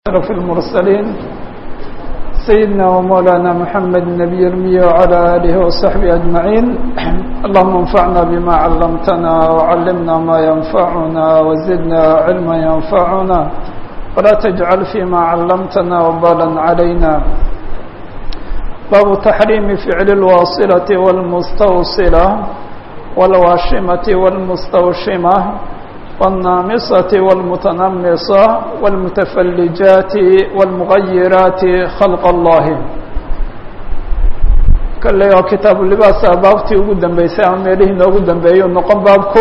أشرف المرسلين سيدنا ومولانا محمد النبي المية وعلى آله وصحبه أجمعين اللهم انفعنا بما علمتنا وعلمنا ما ينفعنا وزدنا علما ينفعنا ولا تجعل فيما علمتنا وبالا علينا باب تحريم فعل الواصلة والمستوصلة والواشمة والمستوشمة والنامصة والمتنمصة والمتفلجات والمغيرات خلق الله kale oo kitaabu libaas baabtii ugu dambeysay ama meelihii noogu dambeeyey noqon baabku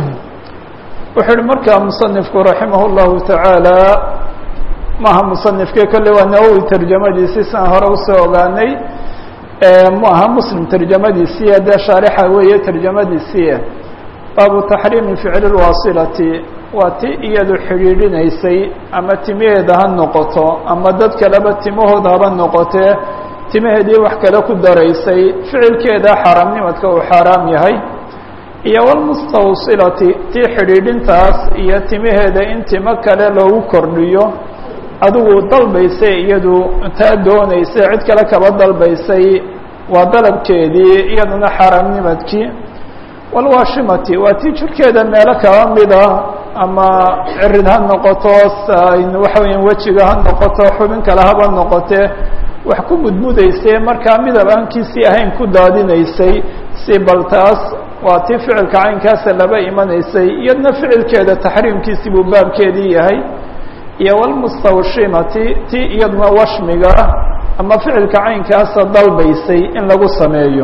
wuxuu uhi markaa musanifku raximah اllahu taعaalى maaha musanifke kale waa nawowi tarjamadiisi siaan hore usoo ogaanay maaha muslim tarjamadiisiiya dee shaarixa weeye tarjamadiisiiya baabu taxriimi ficli lwaasilati waa ti iyadu xidhiidhinaysay ama timaheeda ha noqoto ama dad kaleba timahooda haba noqotee timaheedii wax kale ku daraysay ficilkeeda xaaraamnimadka uu xaaraam yahay iyo walmustawsilati tii xidhiidhintaas iyo timaheeda in timo kale loogu kordhiyo adigu dalbaysay iyadu taa doonaysay cid kale kaba dalbaysay waa dalabkeedii iyaduna xaaraamnimadkii walwaashimati waa tii jirkeeda meelo kaba mida ama cirid ha noqoto waxa weya wejiga ha noqoto xubin kale haba noqotee wax ku mudmudaysay markaa midab aankiisii ahayn ku daadinaysay si bal taas waa tii ficilka caynkaasa laba imanaysay iyadna ficilkeeda taxriimkiisi buu baabkeedii yahay iyo walmustawshimati tii iyaduna washmiga ama ficilka caynkaasa dalbaysay in lagu sameeyo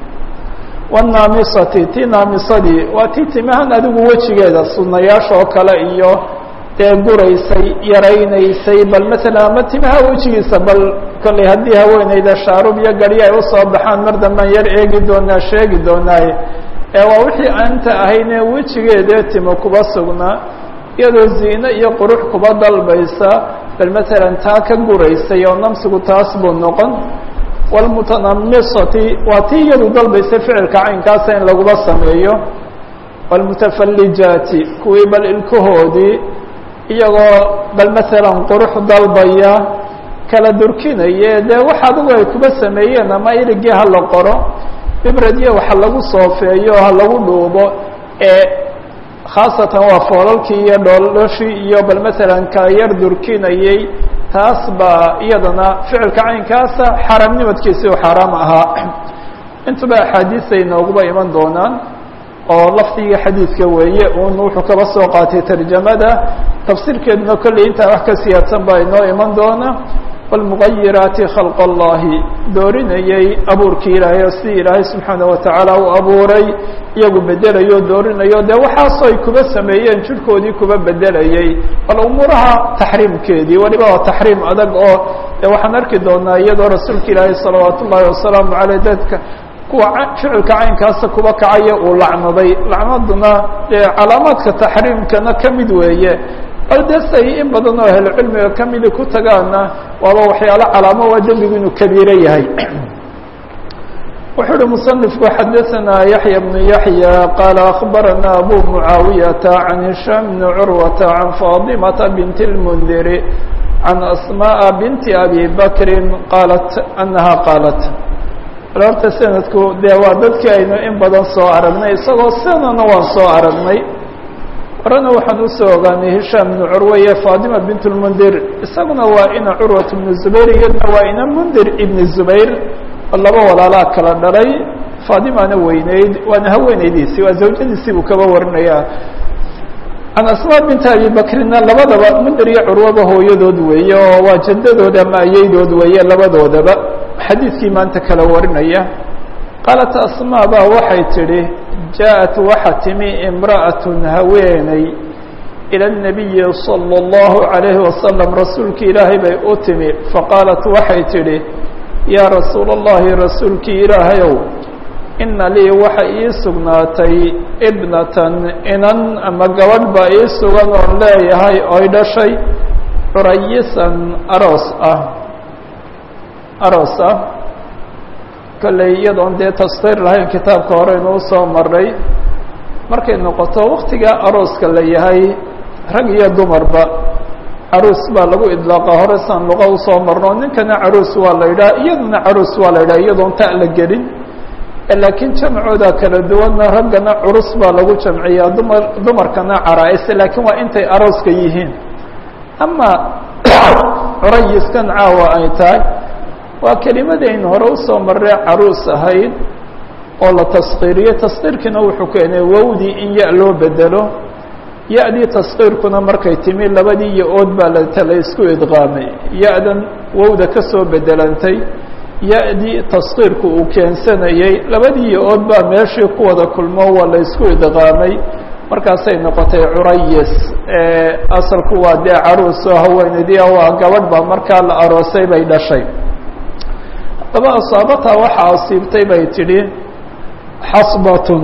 wالnaamisati tii naamisadii waa tii timahan adigu wejigeeda sunayaasha oo kale iyo dee guraysay yaraynaysay bal maala ama timaha wejigiisa bal kolley haddii haweeneyda shaarub iyo garyo ay usoo baxaan mar dambaan yar eegi doonaa sheegi doonaaye ee waa wixii aanta ahayne wejigeedee timo kuba sugnaa iyadoo ziine iyo qurux kuba dalbaysa bal matalan taa ka guraysay oo namsigu taas buu noqon wاlmutanamisati waa tii iyadu dalbaysa ficilka caynkaasa in laguba sameeyo wاlmutafalijaati kuwii bal ilkahoodii iyagoo bal masalan qurux dalbaya kala durkinaya dee wax adigu ay kuba sameeyeen ama iligii ha la qoro bibradiya waxa lagu soofeeyo ha lagu dhuubo ee khaasatan waa foolalkii iyo dhooloshii iyo bal masalan kala yar durkinayay taas baa iyadana ficilka caynkaasa xaaraamnimadkiisi u xaaraam ahaa intuba axaadiisay nooguba iman doonaan oo lafdigii xadiidka weeye un wuxuu kaba soo qaatay tarjamada tafsiirkeeduna kolley intaa wax ka siyaadsan baa inoo iman doona wاlmugayiraati khalq اllahi doorinayay abuurkii ilaahay oo sidii ilaahay subxaana watacaala uu abuuray iyagu bedelayo doorinayo dee waxaasoo ay kuba sameeyeen jirhkoodii kuba bedelayay bal umuuraha taxriimkeedii weliba waa taxriim adag oo de waxaan arki doonaa iyadoo rasuulka ilaahay salawaat ullaahi wasalaamu aleyh dadka kuwa ficilka caynkaasa kuba kacaya uu lacnaday lacnaduna dee calaamaadka taxriimkana ka mid weeye bal dee say in badan oo ahlucilmiga kamidi ku tagaana waaba waxyaalo calaamo waa dembigu inuu kabiiro yahay wuxuu uhi musanifku xadaثana yaحya bnu yaحya qaala akbarana abu mucaawiyata can hishaam bni curwata can faadimata binti اlmundiri can asmaءa binti abi bakri qaalat anaha qaalat bal horta sanadku dee waa dadkii aynu in badan soo aragnay isagoo sanana waan soo aragnay horena waxaan usoo ogaanay hishaam bnu curwa iyo faadima bint lmundir isaguna waa ina curwat bnu zubayr iyadna waa ina mundir ibni zubayr oo laba walaalaa kala dhalay faadimana weyneyd waana haweeneydiisii waa zawjadiisii buu kaba warinaya can asmaa binti abi bakrina labadaba mundir iyo curwaba hooyadood weeye oo waa jadadooda ama ayeydood weeye labadoodaba xadiidkii maanta kala warinaya qaalat asmaa baa waxay tidhi jaaءat waxa timi imra'aة haweeney ilى الnabiyi salى الlahu عalayhi wasalam rasuulki ilaahay bay u timi faqaalat waxay tidhi yaa rasuula الlahi rasuulkii ilaahayow ina lii waxa ii sugnaatay ibnatan inan ama gabadh baa ii sugan oon leeyahay oy dhashay curayisan aroos ah aroos ah kolley iyadoon dee tafsiir lahayn kitaabka hore inuu soo maray markay noqoto waktiga arooska la yahay rag iyo dumarba caruus baa lagu idlaaqa hore saan luqa usoo marno ninkana caruus waa la yidhaha iyaduna caruus waa la yidhaha iyadoon ta la gelin laakiin jamcooda kala duwanna raggana curus baa lagu jamciyaa dumar dumarkana caraa-is laakiin waa intay arooska yihiin ama curayiskan caawa ay tahay waa kelimadaynu hore usoo marree caruus ahayd oo la taskiiriyo taskiirkiina wuxuu keenay wowdii in ya loo bedelo ya-dii taskiirkuna markay timi labadii ya-ood baa lata la isku idqaamay ya-dan wowda ka soo bedelantay ya-dii taskiirku uu keensanayey labadii ya-ood baa meeshii ku wada kulmo waa la isku idqaamay markaasay noqotay curayis asalku waa dee caruus oo haweenaydii waa gabadh baa markaa la aroosay bay dhashay haddaba asaabataa waxaa asiibtay bay tidhi xasbatun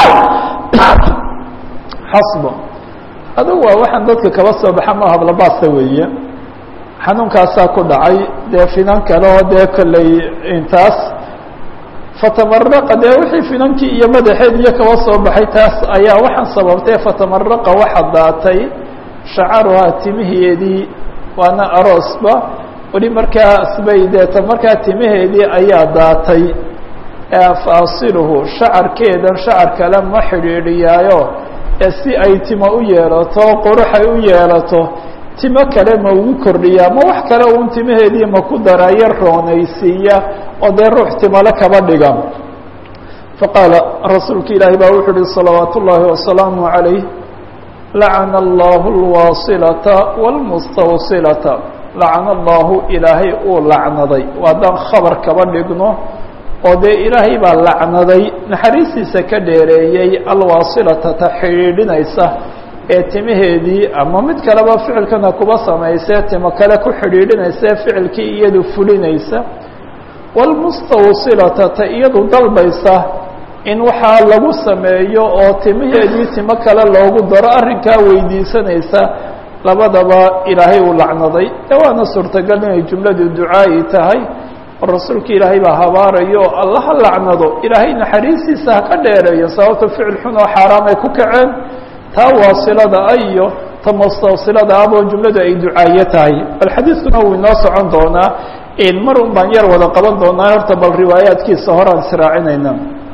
xasbo adugu waa waxaan dadka kaba soo baxa ma hablabaasta weeye xanuunkaasaa ku dhacay dee finan kale oo dee kolley intaas fatamaraqa dee wixii finankii iyo madaxeed iyo kaba soo baxay taas ayaa waxaan sababtay fatamaraqa waxa daatay shacaruhaa timiheedii waana aroosba weli markaas bay deeta markaa timaheedii ayaa daatay faasiluhu shacarkeedan shacar kale ma xidhiidhiyaayo ee si ay timo u yeelato quruxay u yeelato timo kale ma ugu kordhiyaa ma wax kale uun timaheedii ma ku daraayo roonaysiiya oo dee ruux timale kaba dhiga faqaala rasuulka ilaahi baa wuxuu uhi salawaat ullaahi wasalaamu calayh lacana allahu alwaasilata wاlmustawsilata lacana allahu ilaahay uu lacnaday haddaan khabar kaba dhigno oo dee ilaahay baa lacnaday naxariistiisa ka dheereeyey alwaasilata ta xidhiidhinaysa ee timaheedii ama mid kaleba ficilkana kuba samaysee timo kale ku xidhiidhinaysa ficilkii iyadu fulinaysa wاlmustawsilata ta iyadu dalbaysa in waxaa lagu sameeyo oo timaheedii timo kale loogu daro arrinkaa weydiisanaysa labadaba ilaahay uu lacnaday de waana suurtagal inay jumladu ducaa'i tahay oo rasuulka ilaahay baa habaarayo oo alla ha lacnado ilaahay naxariistiisa ha ka dheereeyo sababta ficil xun oo xaaraam ay ku kaceen taa waasilada ah iyo ta mustawsilada ahboo jumladu ay ducaaye tahay bal xadiidkuna wuu inoo socon doonaa mar un baan yar wada qaban doonaa horta bal riwaayaadkiisa horaan israacinayna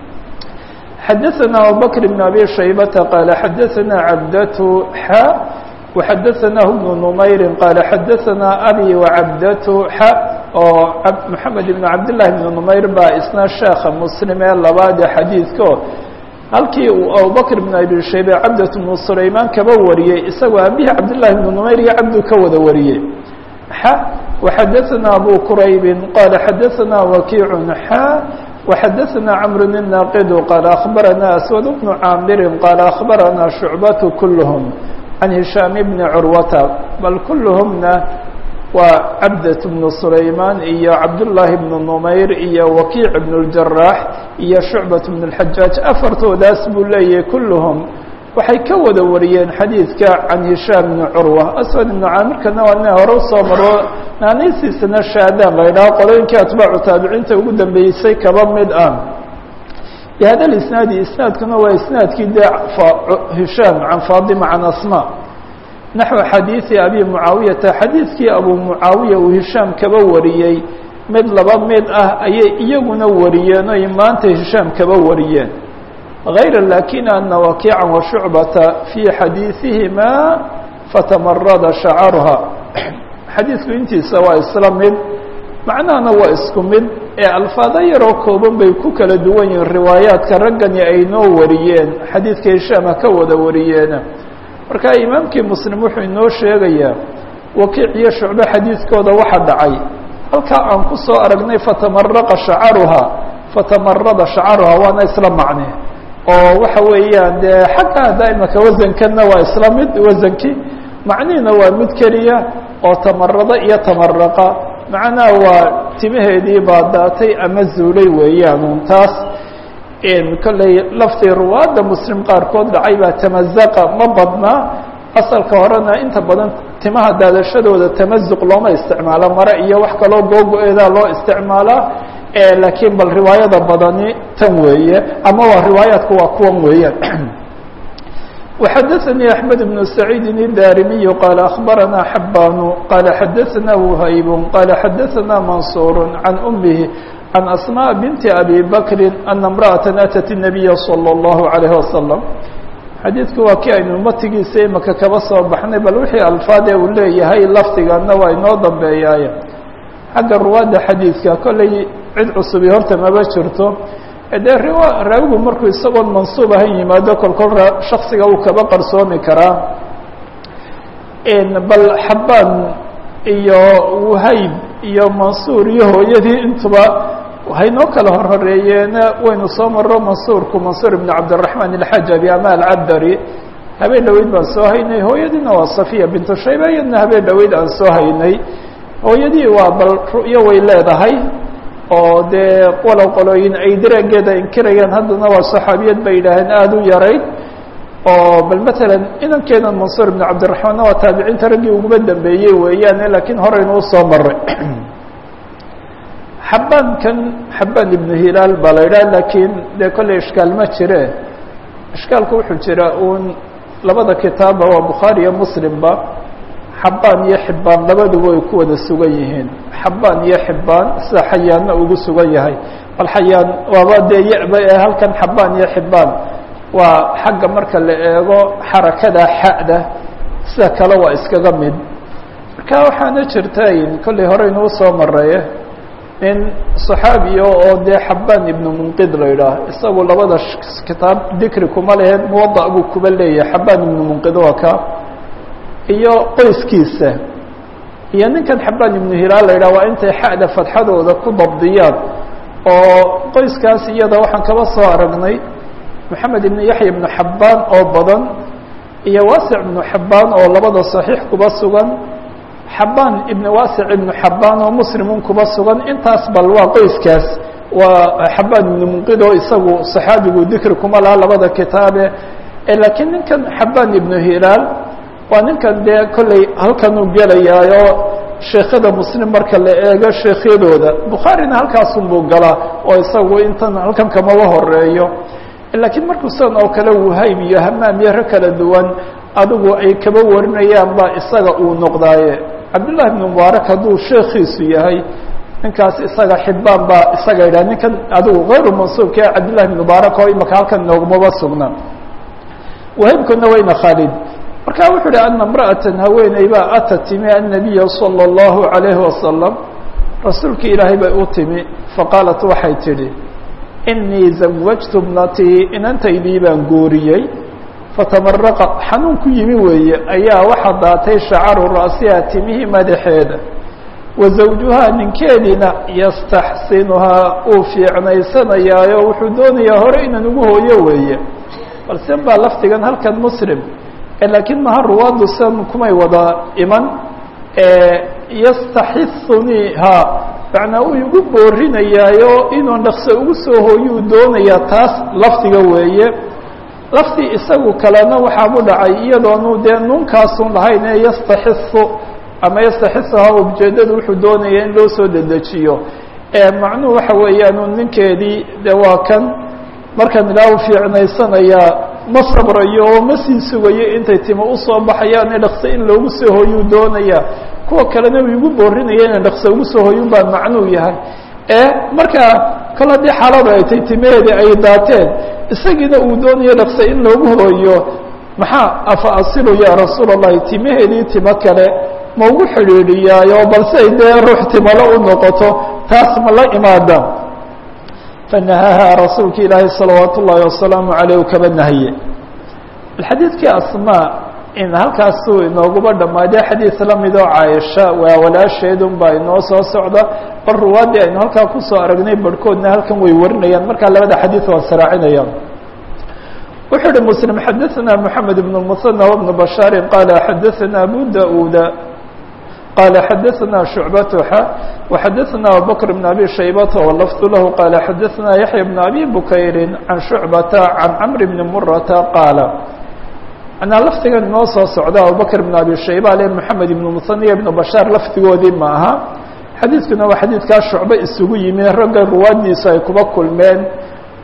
xadaثna abubakr بn abi shaybata qaala xadaثna cabdatu xa وxadaثnah بن نmayri qaala xadaثna abi وcabdatu xa oo mحamed ibn cabdالlahi بn نmayr baa isna sheekha mslim ee labaade xadiidko halkii uu abubakr بn abi shaybe cabdat بn sulayman kaba wariyey isagoo abihi cabdالlahi بn نmayr iyo cabdu ka wada wariyey xa وxadaثna abu quraybi qaala xadaثna wakiic xa وxadaثna cmr الناaqd qaala aخbarana aswad بن caamiri qaala aخbarana شhucbat kulhm can hishaam bni curwata bal kulluhumna waa cabdat bnu sulaymaan iyo cabdullaahi bnu numayr iyo wakiic bnu اljaraax iyo shucbat bnu اlxajaaj afartoodaas buu leeyahay kulluhum waxay ka wada wariyeen xadiidka can hishaam bni curwa aswad ibnu caamirkana waa ina hore usoo maro naanaysiisana shaadaan la ydhaho qolooyinkii atbaacu taabiciinta ugu dambeysay kaba mid ah bhada isnaadi isnaadkuna waa isnaadkii de hishaam can faadima can asma naxو xadiiثi abi mucaawiyata xadiidkii abu mucaawiya uu hishaam kaba wariyey mid laba mid ah ayay iyaguna wariyeen oy maanta hishaam kaba wariyeen غayra lakin ana wakiica washucbata fii xadiiثihima fatamarada shacarha xadiidku intiisa waa isla mid macnahana waa isku mid ee alfaado yaroo kooban bay ku kala duwan yihiin riwaayaadka raggani ay noo wariyeen xadiidka hishaama ka wada wariyeena marka imaamkii muslim wuxuu inoo sheegayaa wakiic iyo shucbe xadiidkooda waxa dhacay halkaa aan ku soo aragnay fatamaraqa shacaruha fatamarada shacaruha waana isla macne oo waxa weeyaan dee xagga hadda imaka wasankanna waa isla mid wasankii macnihiina waa mid keliya oo tamarada iyo tamaraqa macnaha waa timaheedii baa daatay ama zuulay weeyaan taas kolley laftii ruwaadda muslim qaarkood dhacay baa tamazaqa ma badnaa asalka horena inta badan timaha daadashadooda tamazuq looma isticmaalo mare iyo wax kaloo googo-eedaa loo isticmaalaa laakiin bal riwaayada badani tan weeye ama waa riwaayaadku waa kuwan weeyaan وxdثnي أحمد بن سعيد الdاrمي qال أخبرنا حبان qال xdثna وhayب qال xdثna منصور عن أمه عن أسماء بنت أبي بكر أن امرأة أتت النبي صلى الله عليه وسلم xadiidku waa kii aynu matigiisa imaka kaba soo baxnay bal wixii alfaadee uu leeyahay lafdigana waa inoo dambeeyaaye xagga ruwaadda xadiidka kollay cid cusubi horta maba jirto dee raawigu markuu isagoon mansuub ahan yimaado kolkol shaksiga uu kaba qarsoomi karaa bal xabaan iyo wahayb iyo mansuur iyo hooyadii intuba haynoo kala horhoreeyeen waynu soo maro mansuurku mansuur ibn cabdiraحman alxajabi ama alcabdari habeen dhaweyd baan soo haynay hooyadiina waa safiya bintu shayba iyadna habeen dhaweyd aan soo haynay hooyadii waa bal ru'yo way leedahay oo dee walow qolooyin ay daraageeda inkirayaan haddana waa saxaabiyad bay yidhaaheen aada u yarayd oo bal matalan inankeena mansuur ibn cabdiraحmaanna waa taabiciinta raggii uguma dambeeyey weeyaane laakiin horeynu usoo maray xabaankan xabaan ibnu hilaal baa la yidhaha laakiin dee kolley ishkaal ma jire ishkaalku wuxuu jira uun labada kitaabba waa bukhaari iyo muslimba xabaan iyo xibaan labaduba ay ku wada sugan yihiin xabaan iyo xibaan sida xayaanna ugu sugan yahay bal xayaan waaba dee yaba ee halkan xabaan iyo xibaan waa xagga marka la eego xarakada xa'da sida kale waa iskaga mid marka waxaana jirta kolley horeynuu soo mareeye nin صaxaabiya oo dee xabaan ibnu munqid la yidhaah isagu labada kitaab dikri kuma lehe muwada buu kuba leeyahay xabaan ibnu munqid waa ka iyo qoyskiisa iyo ninkan xabaan ibnu hilaal la yidhah waa intay xa'da fadxadooda ku dabdiyaan oo qoyskaas iyada waxaan kaba soo aragnay moxamed ibnu yaxya ibnu xabaan oo badan iyo waasic ibnu xabaan oo labada صaxiix kuba sugan xabaan ibn waasic ibnu xabaan oo muslimun kuba sugan intaas bal waa qoyskaas waa xabaan ibnu munqid oo isagu saxaabigu dikri kuma laha labada kitaabe laakiin ninkan xabaan ibnu hilaal waa ninkan dee kolley halkanuu gelayaayo sheekhada muslim marka la eego sheekhyadooda bukhaarina halkaasun buu galaa oo isagu intan halkan kamaba horeeyo laakiin markuu sidan oo kale wahayb iyo hamaam iyo rag kala duwan adigu ay kaba warinayaan baa isaga uu noqdaaye cabdullahi ibnu mubaarak hadduu sheekiisu yahay ninkaas isaga xibaan baa isaga yidhah ninkan adigu kayru mansuubka ee cabdillahi ibn mubaarak oo imaka halkan noogmaba sugna wahaybkuna wayna khaalid marka wuxuu uhi ana imra'atan haweeney baa ata timi annabiya salى اllahu عalayhi wasalam rasuulki ilaahay bay u timi faqaalat waxay tidhi inii zawajtu bnatii inantaydii baan guuriyey fatamaraqa xanuun ku yimi weeye ayaa waxaa daatay shacaru ra'siha timihii madaxeeda wa zawjuhaa ninkeediina yastaxsinuhaa uu fiicnaysanayaayo wuxuu doonayaa hore inaan ugu hooyo weeye balse baa lafdigan halkan muslim laakiin maha ruwaaddu sidan kumay wada iman yastaxisuniha macnaa uu igu boorinayaayo inuu dhaqso ugu soo hooyuu doonayaa taas lafdiga weeye lafdi isagu kalena waxaabu dhacay iyadoonu dee nuunkaasun lahayn ee yastaxisu ama yastaxisuha ujeedadu wuxuu doonaya in loo soo dedejiyo macnuhu waxa weeyaanu ninkeedii de waa kan markaan ilaahu fiicnaysanayaa ma sabrayo oo ma sii sugayo intay timo usoo baxayaan dhaqso in loogu soo hooyuu doonaya kuwa kalena uu igu boorinaya ina dhaqso ugu soo hooyun baa macnuu yahay ee markaa kol haddii xaaladu ay tay timaheedii ay daateen isagiina uu doonayo dhaqso in loogu hooyo maxaa afa asilu ya rasuul اllahi timaheedii timo kale ma ugu xidhiidhiyaayo balse ay dee ruux timalo u noqoto taas ma la imaada fanahaha rasuulka ilaahi salawaat ullaahi wasalaamu aleyh u kaba nahiye xadiidkii asmaa in halkaasuu inooguba dhammaadee xadiid lamid oo caaisha waa walaasheedun baa inoo soo socda bal ruwaaddii aynu halkaa kusoo aragnay barhkoodna halkan way warinayaan markaa labada xadiid waa saraacinayaan wuxuu uhi mslim xadaثna mحamed بن المثنى وبن بشhاar qala xadaثna abu daؤuda qala xadaثna شhuعbatha وxadaثna abubكر بن abi shaybata وlfظ lahu qala xadaثna yaحyى بن abi bukayri عan شhuعbata عan cmr بn murata qaala manaa lafdigan inoo soo socda abubكر بن abi shayba ale mحamed بن مثنى بن bashاar lafdigoodii ma aha xadiidkuna waa xadiidkaa shucbe isugu yimi ragga ruwaaddiisa ay kuba kulmeen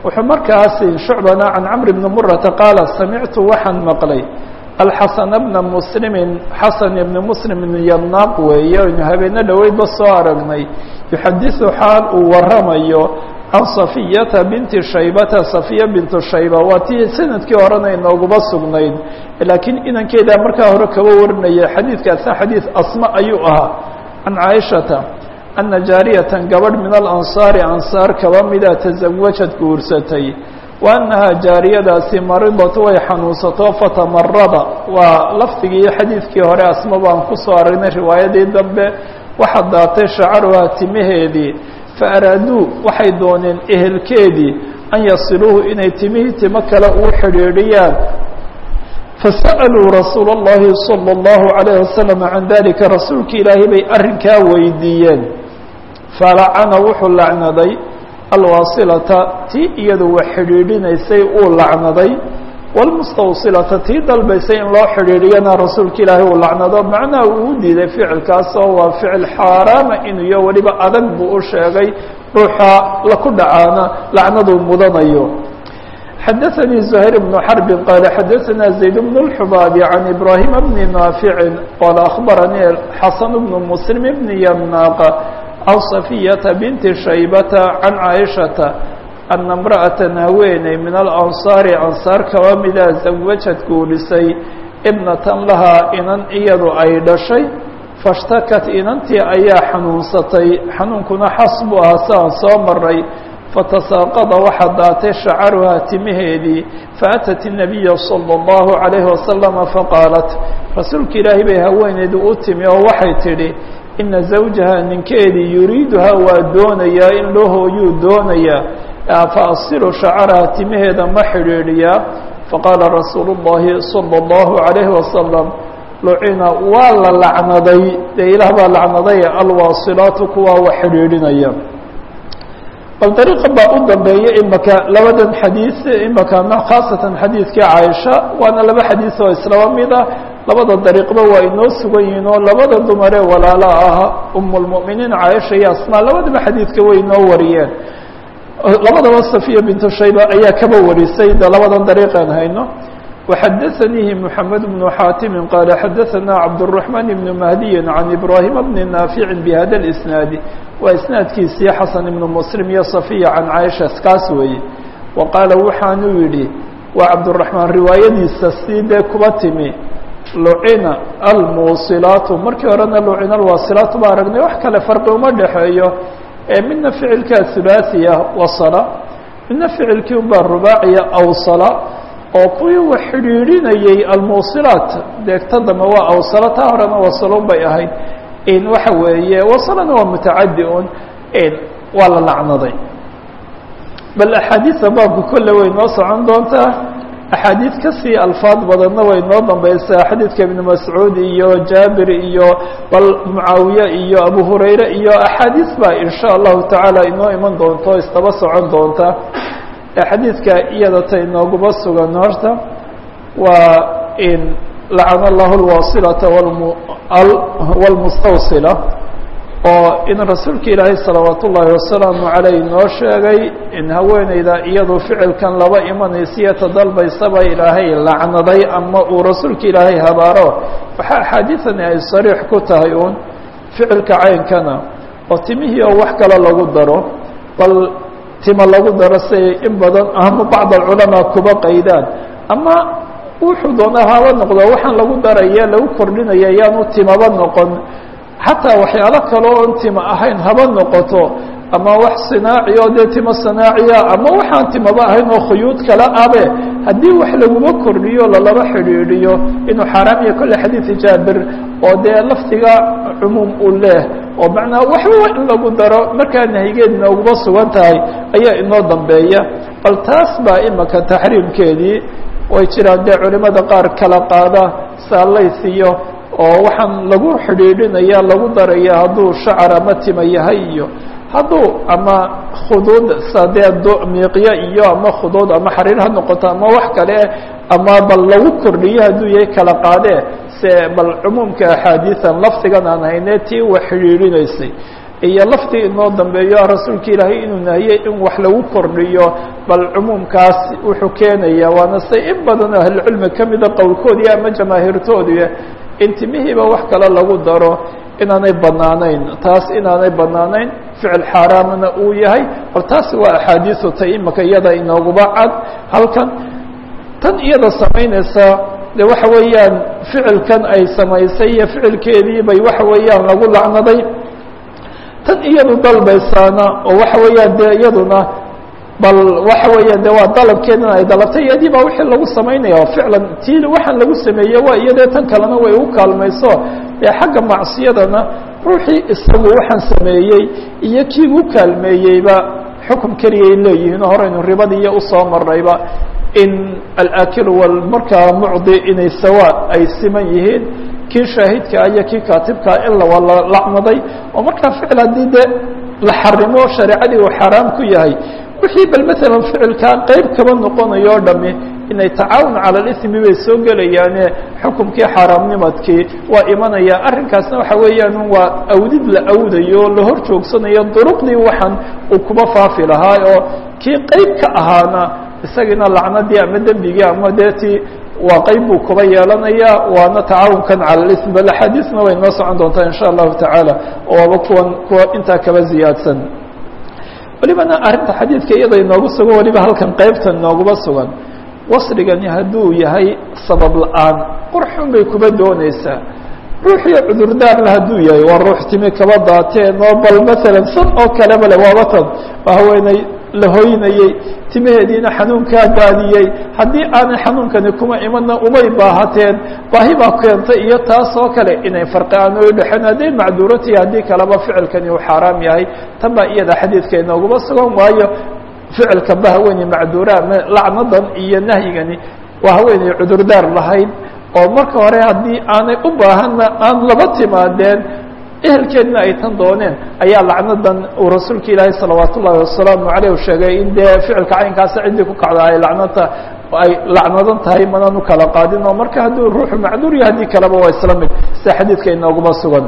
wuxuu markaasi shucbana can camri bni murata qaala samictu waxaan maqlay alxasana bna muslimin xasan ibni muslim ibn yadnaaq weeye aynu habeeno dhoweydba soo aragnay yuxadisu xaal uu waramayo can safiyata binti shaybata safiya bintu shayba waa tii sanadkii horena inooguma sugnayd laakiin inankeedaa markaa hore kaba warinaya xadiidkaasna xadiid asma ayuu ahaa can caaishata ana jaariyatan gabadh min alansaari ansaar kaba mida tasawajad guursatay wa annahaa jaariyadaasi maridat way xanuunsato fatamarada waa lafdigii xadiidkii hore asma baan kusoo aragnay riwaayadii dambe waxaa daatay shacaruhaa timaheedii faaraaduu waxay dooneen ehelkeedii an yasiluuhu inay timihii timo kale uu xidhiidhiyaan fasa'aluu rasuula اllahi salى اllahu عalayh wasalam can dalika rasuulka ilaahay bay arrinkaa weydiiyeen falacana wuxuu lacnaday alwaasilata tii iyadu wax xidhiidhinaysay uu lacnaday wاlmustawsilata tii dalbaysay in loo xidhiidhiyana rasuulka ilaahay uu lacnado macnaha uu u diiday ficilkaas oo waa ficil xaaraama inuu iyo weliba adag buu u sheegay ruuxa la ku dhacaana lacnaduu mudanayo xadaثnii زhayr بن xرb qال xadaثna زayd بن الxbاb عan إbrahim بn ناafiع qال أخbaranii xasن بن mسلم بn ymnاq عan صفyةa binti shaybata can caaشhaةa ana امرأaةa haweeney min alanصاari ansaar kaba mida zawajad guurisay ibnatan lahaa inan iyadu ay dhashay faاshtakat inantii ayaa xanuunsatay xanuunkuna xas buu ahaa siaan soo maray fatasaaqada waxaa daatay shacaruhaa timaheedii faatat الnabiya salى اllahu عalayhi wasalama faqaalat rasuulka ilaahay bay haweeneydu u timi oo waxay tidhi ina zawjaha ninkeedii yuriiduhaa waa doonayaa in loo hooyuu doonayaa faasilu shacaraha timaheeda ma xidhiidhiyaa faqaala rasuulu اllahi salى اllahu عalayhi wasalam lucina waa la lacnaday dee ilaah baa lacnaday alwaasilaatu kuwaa wax xidhiidhinaya bal dariiqa baa u dambeeya imaka labadan xadiid imaka khaasatan xadiidkii caaisha waana laba xadiid oo islaba mid ah labada dariiqba waa inoo sugan yihiin oo labada dumaree walaala ah um lmuminiin caaisha iyo asmaa labadaba xadiidka way inoo wariyeen labadaba safiya bintu shayba ayaa kaba warisay de labadan dariiqaan hayno وxadaثanihi mحamed بن xaatimi qaala xadaثana cabdالرaحman بn mahdiyi can ibrahima bni naafici bhada اsnaadi waa isnaadkiisii xasan ibnu muslim iyo safiya can caaisha kaas weeye wa qaala waxaanuu yidhi waa cabdالرaحmaan riwaayadiisa sii dee kuba timi lucina almuusilaatu markii horena lucina alwaasilaatu baa aragnay wax kale farqi uma dhexeeyo ee midna ficilkaa hulaaثiya wasala midna ficilkii unbaa rubaaciya awsala oo kuwii wax xidhiidhinayey almuusilaat deegta dambe waa awsalo taa horena wasalon bay ahayd in waxa weeye wasalona waa mutacadi un waa la lacnaday bal axaadiista baabka kolle way noo socon doontaa axaadiid kasii alfaad badanna way noo dambeysaa xadiidka ibnu mascuud iyo jaabir iyo bal mucaawiye iyo abu hurayre iyo axaadiis baa in sha allahu tacaala inoo iman doonto istaba socon doonta xadiidka iyada ta inooguma sugan horta waa in lacana allahu alwasilata wاlmustawsila oo in rasuulka ilaahay salawaat ullaahi wasalaamu caleyh noo sheegay in haweeneyda iyadu ficilkan laba imanaysiyo tadalbaysaba ilaahay lacnaday ama uu rasuulka ilaahay habaaro waxaa axaadiidani ay sariix ku tahay uun ficilka caynkana oo timihii oo wax kale lagu daro bal tima lagu daro siay in badan ama bacd alculamaa kuba qaydaan ama wuxuu doonaa haba noqdo waxaan lagu daraya lagu kordhinaya yaanu timaba noqon xataa waxyaalo kale oon tima ahayn haba noqoto ama wax sinaaci oo dee timo sanaaciya ama waxaan timaba ahayn oo khuyuud kala abe haddii wax laguma kordhiyo lalaba xidhiidhiyo inuu xaaraam iyo kolle xadiidi jaabir oo dee laftiga cumuum uu leeh oo macnaa waxba in lagu daro markaa nahyigeed inooguma sugan tahay ayaa inoo dambeeya bal taas baa imaka taxriimkeedii way jiraan dee culimada qaar kala qaada saalaysiyo oo waxaan lagu xidhiidhinaya lagu daraya hadduu shacar ama tima yahay iyo hadduu ama khuduud sadee miiqyo iyo ama khuduud ama xariir ha noqoto ama wax kale ama bal lagu kordhiyo hadduu yahay kala qaadee se bal cumuumka axaadiian lafdigan aan hayne tii wax xidhiidhinaysay iyo laftii inoo dambeeyo rasuulka ilaahay inuu nahiyey in wax lagu kordhiyo bal cumuumkaas wuxuu keenaya waana se in badan oo ahlucilmi ka mida qowlkoodii ama jamaahiirtoodii in timihiiba wax kale lagu daro inaanay banaanayn taas inaanay banaanayn ficil xaaraamna uu yahay bal taasi waa axaadiisu tay imika iyada inooguba cad halkan tan iyada samaynaysa de waxa weeyaan ficilkan ay samaysay iyo ficilkeedii bay waxa weeyaan lagu lacnaday tan iyadu dalbaysaana oo waxa weeyaan de iyaduna bal waxa weeyaan de waa dalabkeedana ay dalabtay iyadii baa wixii lagu samaynaya oo ficlan tii waxaan lagu sameeye waa iyadee tan kalena way ugu kaalmayso ee xagga macsiyadana ruuxii isagu waxaan sameeyey iyo kii u kaalmeeyeyba xukum keliyay leeyihiin horeynu ribadiiyo usoo marnayba in alaakilu wal markaa mucdi inay sawa ay siman yihiin kii shaahidkaa iyo kii kaatibkaa in la wala lacnaday oo markaa ficil haddii de la xarimo shareecadii uu xaaraam ku yahay wixii bal maalan ficilkaa qeyb kaba noqonayo o dhami inay tacaawun cala lismi bay soo gelayaane xukumkii xaaraamnimadkii waa imanaya arrinkaasna waxa weeyaan waa awdid la awdayo la hor joogsanayo duruqdii waxaan uu kuba faafi lahaa oo kii qeyb ka ahaana isagina lacnadii ama dembigii ama deetii waa qeyb buu kuba yeelanaya waana tacaawunkan cala lism bal axaadiisna way noo socon doontaa in sha allahu tacaala oo waaba kuwan kuwa intaa kaba ziyaadsan welibana arrinta xadiidka iyada inoogu sugan waliba halkan qeybtan inooguma sugan wasrigani hadduu yahay sabab la-aan qurxun bay kuba doonaysaa ruuxii cudurdaarna hadduu yahay waa ruux timi kaba daateen oo bal maalan san oo kaleba le waaba tan waa haweeney la hoynayey timaheediina xanuunkaa baadiyey haddii aanay xanuunkani kuma imanna umay baahateen baahi baa keentay iyo taas oo kale inay farqi aan u dhexeen hadday macduuratihi haddii kaleba ficilkani uu xaaraam yahay tan baa iyada xadiidka inooguma sugan waayo ficilka ba haweeney macduura ama lacnadan iyo nahyigani waa haweeney cudurdaar lahayd oo marka hore haddii aanay u baahanna aan laba timaadeen ehelkeedna ay tan dooneen ayaa lacnadan uu rasuulka ilaahay salawaat ullahi wasalaamu aleyh sheegay in dee ficilka caynkaasa ciddii ku kacda ay lacnata ay lacnadan tahay manan u kala qaadin oo marka hadduu ruuxu macduur yahay haddii kaleba waa isla mid sida xadiidka inooguma sugan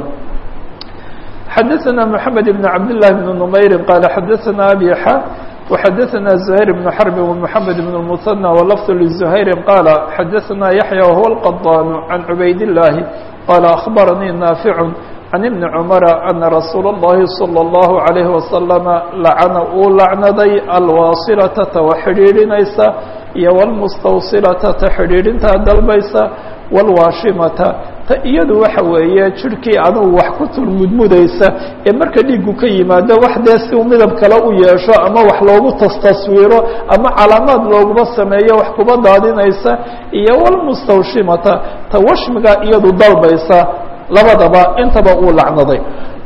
xadaثna mحamed بn cabd لlahi بn نmayri qala xadaثna abi xa وxadaثna زhayr بn xrb ومحamed بn المثنى وlفظ لزhayri qala xadaثna yaحyى وhuwa الqطاn عan cubayd الlahi qala أخbaranii naafiع عن بن cمر أنa رasuul الlahi صلى الله عليه وسلم lacana uu lacnaday alwaasilata ta wa xidhiidhinaysa iyo wاlmustawsilata ta xidhiidhintaa dalbaysa wاlwaashimata ta iyadu waxa weeye jirhkii adugu wax ku turmudmudaysa ee marka dhiigu ka yimaado wax dee si uu midab kale u yeesho ama wax loogu tastaswiiro ama calaamaad looguma sameeyo wax kuba daadinaysa iyo wاlmustawshimata ta washmiga iyadu dalbaysa labadaba intaba uu lacnaday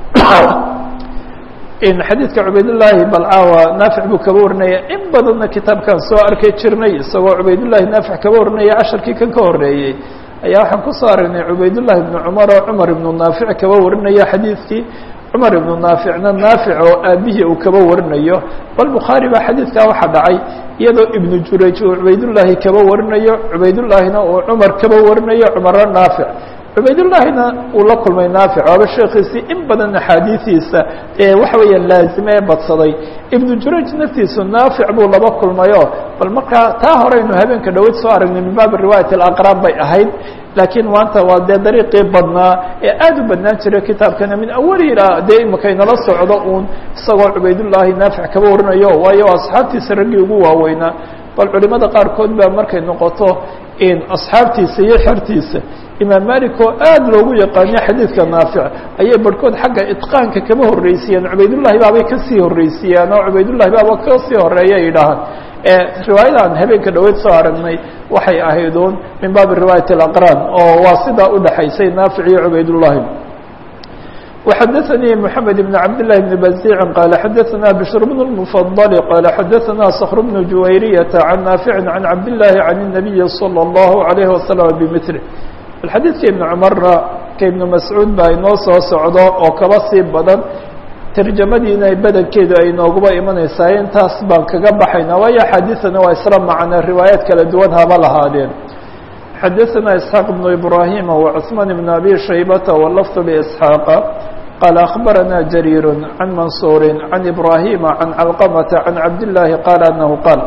xadiidka cubaydالlahi balcaawa naafic buu kaba warinaya in badanna kitaabkan soo arki jirnay isagoo cubaydullahi naafic kaba warinaya casharkii kan ka horeeyey ayaa waxaan kusoo aragnay cubaydullahi ibnu cumar oo cumar ibnu naafic kaba warinaya xadiidkii cumar ibnu naaficna naafic oo aabihii uu kaba warinayo bal bukhaari baa xadiidkaa waxaa dhacay iyadoo ibnu jurayj uu cubaydullaahi kaba warinayo cubaydullaahina uu cumar kaba warinayo cumarna naafic cubaydullaahina uu la kulmay naafic waaba sheekiisii in badan axaadiidiisa ee waxa weeya laazime ee badsaday ibnu jurayj naftiisu naafic buu laba kulmayo bal markaa taa horeynu habeenka dhaweyd soo aragnay min baabi riwaayat alaqraab bay ahayd laakiin maanta waa dee dariiqii badnaa ee aada u badnaan jiray kitaabkana min awalila dee imika inala socdo uun isagoo cubaydullaahi naafic kaba warinayo waayo asxaabtiisa raggii ugu waaweynaa bal culimada qaarkood baa markay noqoto in asxaabtiisa iyo xertiisa imaam malik oo aada loogu yaqaaniyo xadiidka naafic ayay barhkood xagga itqaanka kama horreysiiyeen cubaydullahi baabay kasii horreysiiyaan oo cubaydullahi baaba kasii horeeya yidhaahaan riwaayadan habeenka dhaweyd soo aragnay waxay ahayduun min baabi riwaayat alaqraan oo waa sidaa udhexaysay naafic iyo cubaydullahi وxadثnي محamed بن cabd للh بن بزيع qال xadثna بشhr بن المفضل qال xadثna صkر بن جuwayryة عن ناaفع عن cabd اللahi عن النبي صلى الله عليه وسلم بmثله xadiidka iبن cmarna ka iبن mascuud baa inoo soo socdo oo kaba sii badan tarjamadiina bedelkeedu ay nooguba imanaysaa intaas baan kaga baxayna waayo axaadiثana waa isla macna riwaayaad kala duwan haba lahaadeen xadثna إسحاaq بن إبراهيم وcثمان بن أbي شhaybة واللفظ لإسحاaq qال أخبرنا جرير عن منصور عن إبراهيم عن علقمة عن عبد الله قال أنه قال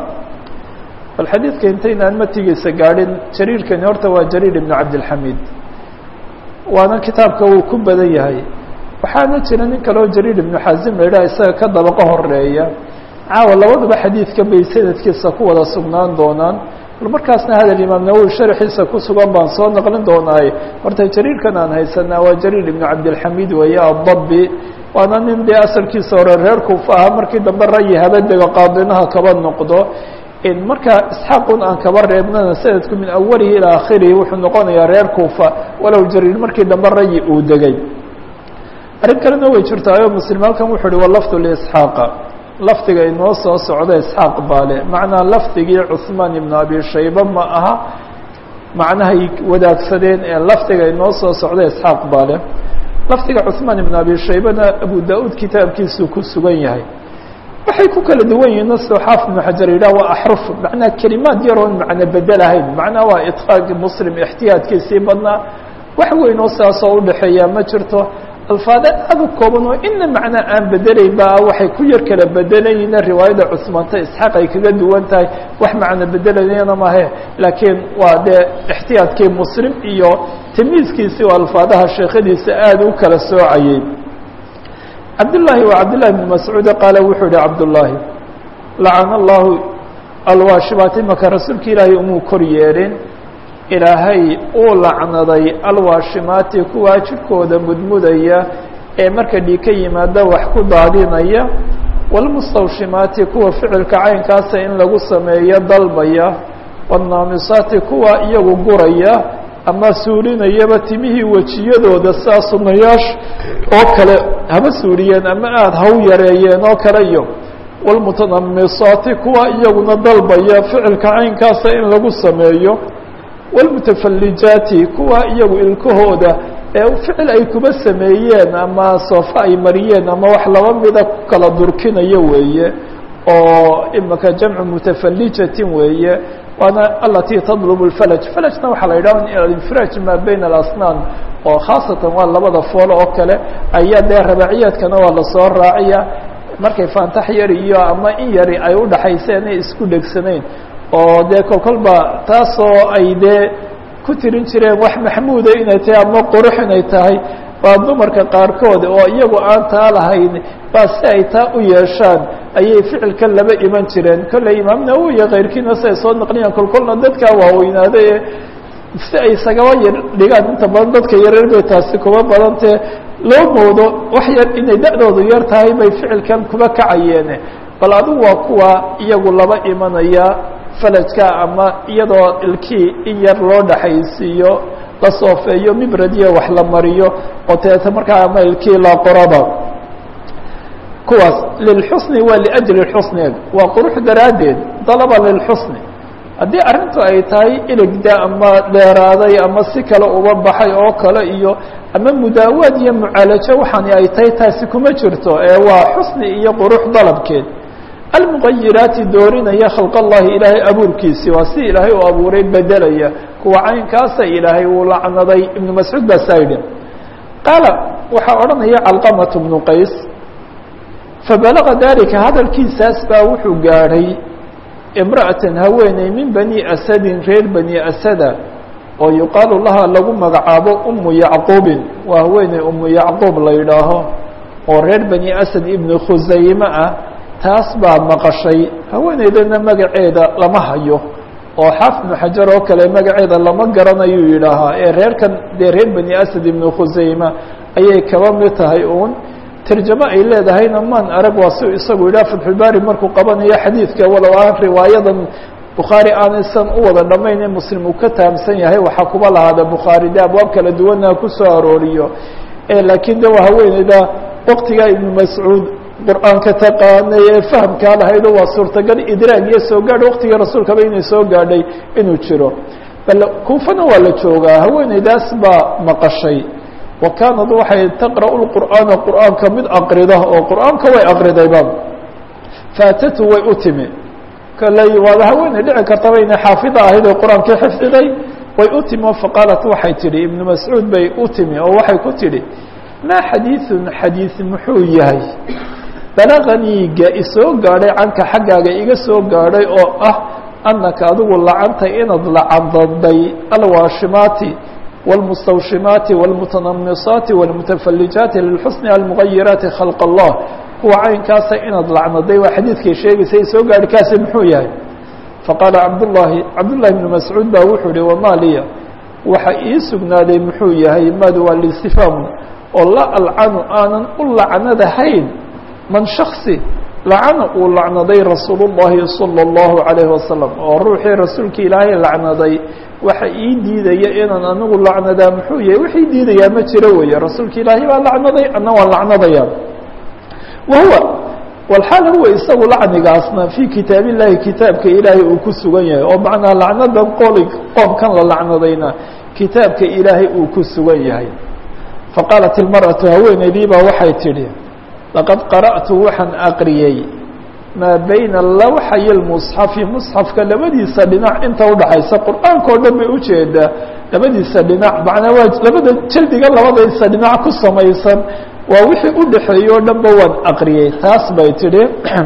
bal xadiidka intaynaan matigiisa gaadhin jariirkani horta waa jariir ibn cabdilxamiid waana kitaabka wuu ku badan yahay waxaana jira nin kaleo jariir ibnu xasim la yidhaha isaga ka dabaqo horeeya caawa labaduba xadiidka bay sanadkiisa ku wada sugnaan doonaan bal markaasna hadal imaam nawowi sharxiisa ku sugan baan soo naqlin doonaaye horta jariirkan aan haysanaa waa jariir ibnu cabdilxamiid weeye addabi waana nin dee asalkiisa hore reer kuufa aha markii dambe rayi habadega qaadinaha kaba noqdo marka isxaaqun aan kaba reebnana sanadku min awalihi ilaa akhirihi wuxuu noqonayaa reer kuufa walow jariir markii dambe rayi uu degay arrin kalena way jirtaayo muslim halkan wuxu uhi walafdu liisxaaqa lafdiga inoo soo socda isxaaq baale macnaa lafdigii cuhmaan ibnu abi shayba ma aha macnahay wadaagsadeen ee lafdiga inoo soo socda isxaaq baale lafdiga cuhmaan ibnu abi shaybana abu da-uud kitaabkiisuu ku sugan yahay waxay ku kala duwan yihiin nasto xaafid ibnu xajar yidhah waa axruf macnaa kelimaad yaroon macno bedelahayn macnaa waa itqaaqi muslim ixtiyaadkiisii badnaa wax weyn oo saasoo udhaxeeyaa ma jirto alfaade aada u kooban oo ina macnaa aan bedelayn ba waxay ku yar kala bedelayiina riwaayada cusmaanta isxaaq ay kaga duwan tahay wax macno bedelayana mahe laakiin waa dee ixtiyaadkii muslim iyo tamiiskiisii oo alfaadaha sheekhadiisa aada u kala soocayey cabdالlahi wa cabdالlahi بn mascuud qaala wuxuu yihi cabdالlahi lacana allahu alwaashibaati maka rasuulka ilaahay umuu kor yeelin ilaahay uu lacnaday alwaashimaati kuwaa jirkooda mudmudaya ee marka dhiig ka yimaada wax ku daadinaya wاlmustawshimaati kuwa ficilka caynkaasa in lagu sameeyo dalbaya wالnaamisaati kuwa iyagu guraya ama suulinayaba timihii wejiyadooda saa sunayaasha oo kale haba suuliyeen ama aada haw yareeyeen oo kale iyo wاlmutanamisaati kuwa iyaguna dalbaya ficilka caynkaasa in lagu sameeyo wاlmutafalijaati kuwa iyagu ilkahooda ee ficil ay kuba sameeyeen ama soofa ay mariyeen ama wax laba mida ku kala durkinayo weeye oo imika jamcu mutafalijatin weeye waana alati tadlb اfalaj falajna waxaa la yidhah alinfiraaj maa bayna alasnaan oo khaasatan waa labada foolo oo kale ayaa dee rabaaciyaadkana waa lasoo raaciya markay faantax yar iyo ama in yari ay udhaxayseen ay isku dhegsanayn oo dee kolkolba taasoo ay dee ku tirin jireen wax maxmuuda inay tahay ama qurux inay tahay waa dumarka qaarkood oo iyagu aan taa lahayn baa si ay taa u yeeshaan ayay ficilkan laba iman jireen kolley imaam nawowi iyo keyrkiina si ay soo naqliyaan kolkolna dadkaa waaweynaada ee si ay isagaba yar dhigaan inta badan dadka yaryar bay taasi kuba badantee loo moodo wax yar inay da-doodu yar tahay bay ficilkan kuba kacayeene bal adigu waa kuwa iyagu laba imanaya falajka ama iyadoo ilkii in yar loo dhaxaysiiyo la soofeeyo mibradiyo wax la mariyo oo teeta markaa ama ilkii la qoraba kuwaas lilxusni waa liajli xusni waa qurux daraaddeed dalaba lilxusni haddii arrintu ay tahay iligda ama dheeraaday ama si kale uba baxay oo kale iyo ama mudaawaad iyo mucaalajo waxaani ay tahay taasi kuma jirto ee waa xusni iyo qurux dalabkeed almuqayiraati doorinaya khalq allahi ilaahay abuurkiisii waa si ilaahay u abuuray bedelaya kuwa caynkaasa ilaahay uu lacnaday ibnu mascuud baa saa yidhi qaala waxaa odhanaya calqamat bnu qays fabalaga dalika hadalkiisaas baa wuxuu gaadhay imra'atan haweeney min bani asadin reer bani asada oo yuqaalu laha lagu magacaabo umu yacquubin waa haweeney umu yacquub la yidhaaho oo reer bani asad ibnu khusayme ah taas baa maqashay haweeneydana magaceeda lama hayo oo xaafid ibnu xajar oo kale magaceeda lama garanayuu yidhaahaa ee reerkan dee reer bani asad ibnu khusayme ayay kaba mid tahay uun tarjamo ay leedahayna maan arag waa si isagu yidhaha fatxulbaari markuu qabanayo xadiidka walow aan riwaayadan bukhaari aanaysan u wada dhammayn in muslim uu ka tahamsan yahay waxaa kuba lahaada bukhaari de abwaab kala duwana ku soo arooriyo laakiin de waa haweeneyda waktigaa ibnu mascuud qur-aanka taqaanay ee fahamkaa lahaydo waa suurtagal idraag iyo soo gaadh waktigii rasuulkaba inay soo gaadhay inuu jiro bal kuufana waa la joogaa haweeneydaas baa maqashay wa kaanad waxay taqra'u lqur'aana qur'aanka mid aqrida oo qur'aanka way aqridayba faatatu way u timi kaley waada haweeney dhici kartaba inay xaafida ahayd oo qur-aankii xifdiday way u timi oo faqaalat waxay tidhi ibnu mascuud bay u timi oo waxay ku tidhi maa xadiiثun xadiiث muxuu yahay balaganii isoo gaadhay canka xaggaaga iga soo gaadhay oo ah anaka adigu lacantay inaad lacandaday alwaashimaati wاlmustawshimaati wاlmutanamisaati wاlmutafalijaati lilxusni almugayiraati khalq اllah kuwa caynkaasa inaad lacnaday waa xadiidkay sheegaysay soo gaadhi kaasi muxuu yahay faqaala cabdullaahi cabdullahi bnu mascuud baa wuxuu ihi wamaa liya waxa ii sugnaaday muxuu yahay maadu waa listifaamu oo la alcanu aanan u lacnadahayn man shaksi lacana uu lacnaday rasuulu llahi salى اllahu عalayhi wasalam oo ruuxii rasuulka ilaahay lacnaday waxa ii diidaya inaan anigu lacnadaa muxuu yahay wixii diidayaa ma jiro weeye rasuulka ilaahay baa lacnaday ana waan lacnadaya wa huwa walxaal huwa isagu lacnigaasna fii kitaab illahi kitaabka ilaahay uu ku sugan yahay oo macnaa lacnadan qoli qoomkan la lacnadayna kitaabka ilaahay uu ku sugan yahay faqaalat ilmarأatu haweeneydii baa waxay tidhi laqad qara'tu waxaan aqriyey maa bayna lawxay lmusxafi musxafka labadiisa dhinac inta udhaxaysa qur'aanka oo dhan bay ujeedaa labadiisa dhinac macnaa waa labada jeldiga labadaysa dhinac ku samaysan waa wixii udhaxeeyey oo dhan ba waan aqriyey taas bay tidhi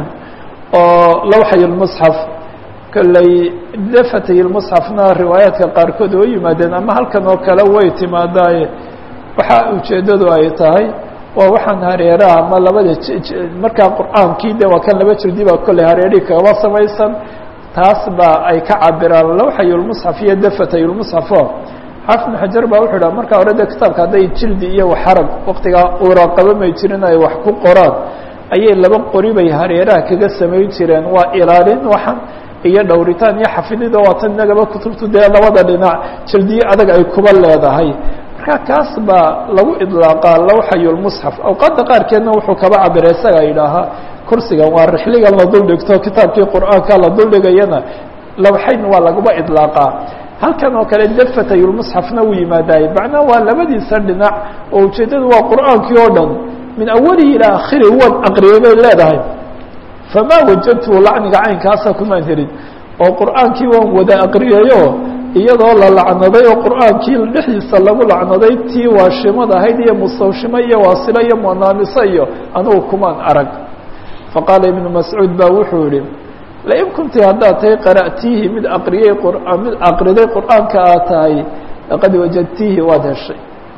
oo lawxay lmusxaf kolley dafatay lmusxafna riwaayaadka qaarkood oo yimaadeen ama halkan oo kale way timaadaaye waxa ujeeddadu ay tahay waa waxaan hareeraha ama labada markaa qur'aankii de waa kan laba jirdi baa kolley hareerihii kagaba samaysan taas baa ay ka cabiraan lawxayulmusxaf iyo dafatayulmusxafo xaafid ibnu xajar baa wuxuu dhaha markaa hore de kitaabka hadday jildi iyo waxarag waktigaa uraqaba may jirin ay wax ku qoraan ayay laba qori bay hareeraha kaga samayn jireen waa ilaalin waxan iyo dhowritaan iyo xafidida waatan inagaba kutubtu dee labada dhinac jildiyo adag ay kuba leedahay marka kaas baa lagu idlaaqaa lawxayulmusxaf awqaadda qaarkeedna wuxuu kaba cabira isaga yidhaahaa kursigan waa rixligan la duldhigto kitaabkii qur'aanka la duldhigayana lawxayn waa laguma idlaaqaa halkan oo kale dafatayulmusxafna wuu yimaadaay macnaa waa labadiisa dhinac oo ujeeddadu waa qur'aankii oo dhan min awalihi ilaa akhiri waan aqriyay bay leedahay famaa wajadtu lacniga caynkaasa kumaan helin oo qur'aankii waan wada aqriyayo iyadoo la lacnaday oo qur'aankii dhexdiisa lagu lacnaday tii waashimad ahayd iyo mustawshimo iyo waasilo iyo munaamiso iyo anugu kumaan arag faqaala ibnu mascuud baa wuxuu yihi lain kunti haddaad tahay qara'tiihi mid aqriyey mid aqriday qur'aanka aad tahay laqad wajadtiihi waad heshay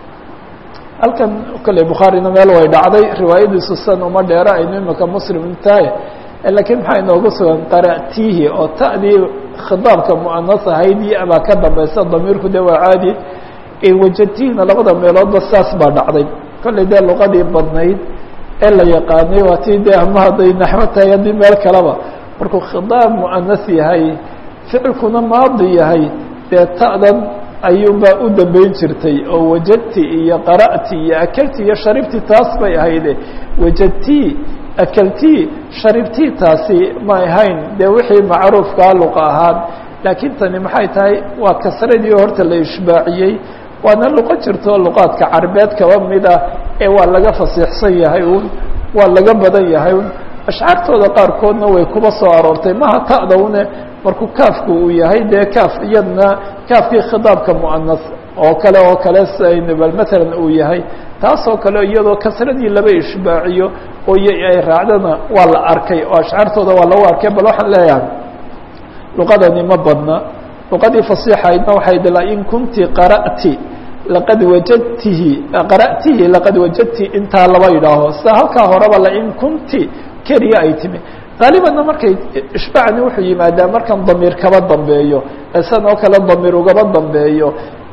halkan kale bukhaarina meel way dhacday riwaayadiisu san uma dheera aynu imika muslim tahay lakiin maxaa inoogu sugan qara'tiihi oo ta'dii khidaabka mu'anas ahayd iyo abaa ka dambaysa damiirku de waa caadi wajadtihina labada meeloodba saas baa dhacday kollay dee luqadii badnayd ee la yaqaanay waa tii dee ama hadday naxwo tahay haddii meel kaleba markuu khidaab mu'anas yahay ficilkuna maadi yahay dee ta'dan ayuunbaa u dambeyn jirtay oo wajadti iyo qara'ti iyo akelti iyo sharibti taas bay ahayde wajadtii akeltii sharibtii taasi ma ahayn dee wixii macruufkaa luqa ahaan laakiin tani maxay tahay waa kasradii horta la ishbaaciyey waana luqo jirto luqaadka carbeed kaba mid ah ee waa laga fasiixsan yahay un waa laga badan yahay un ashcaartooda qaarkoodna way kuba soo aroortay maha ta'da une markuu kaafku uu yahay dee kaaf iyadna kaafkii khidaabka mu'anas oo kale oo kale bal matalan uu yahay taasoo kale iyadoo kasradii laba ishbaaciyo oo iyo ay raacdana waa la arkay oo ashcaartooda waa lagu arkay bal waxaan leeyahay luqadani ma badna luqadii fasiixaydna waxay dila in kunti qara'ti laqad wajadtihi qara'tihi laqad wajadti intaa laba yidhaaho sida halkaa horeba lain kunti keliya ay timi qaalibanna markay ishbaacni wuxuu yimaadaa markan damiir kaba dambeeyo san oo kale damiir ugaba dambeeyo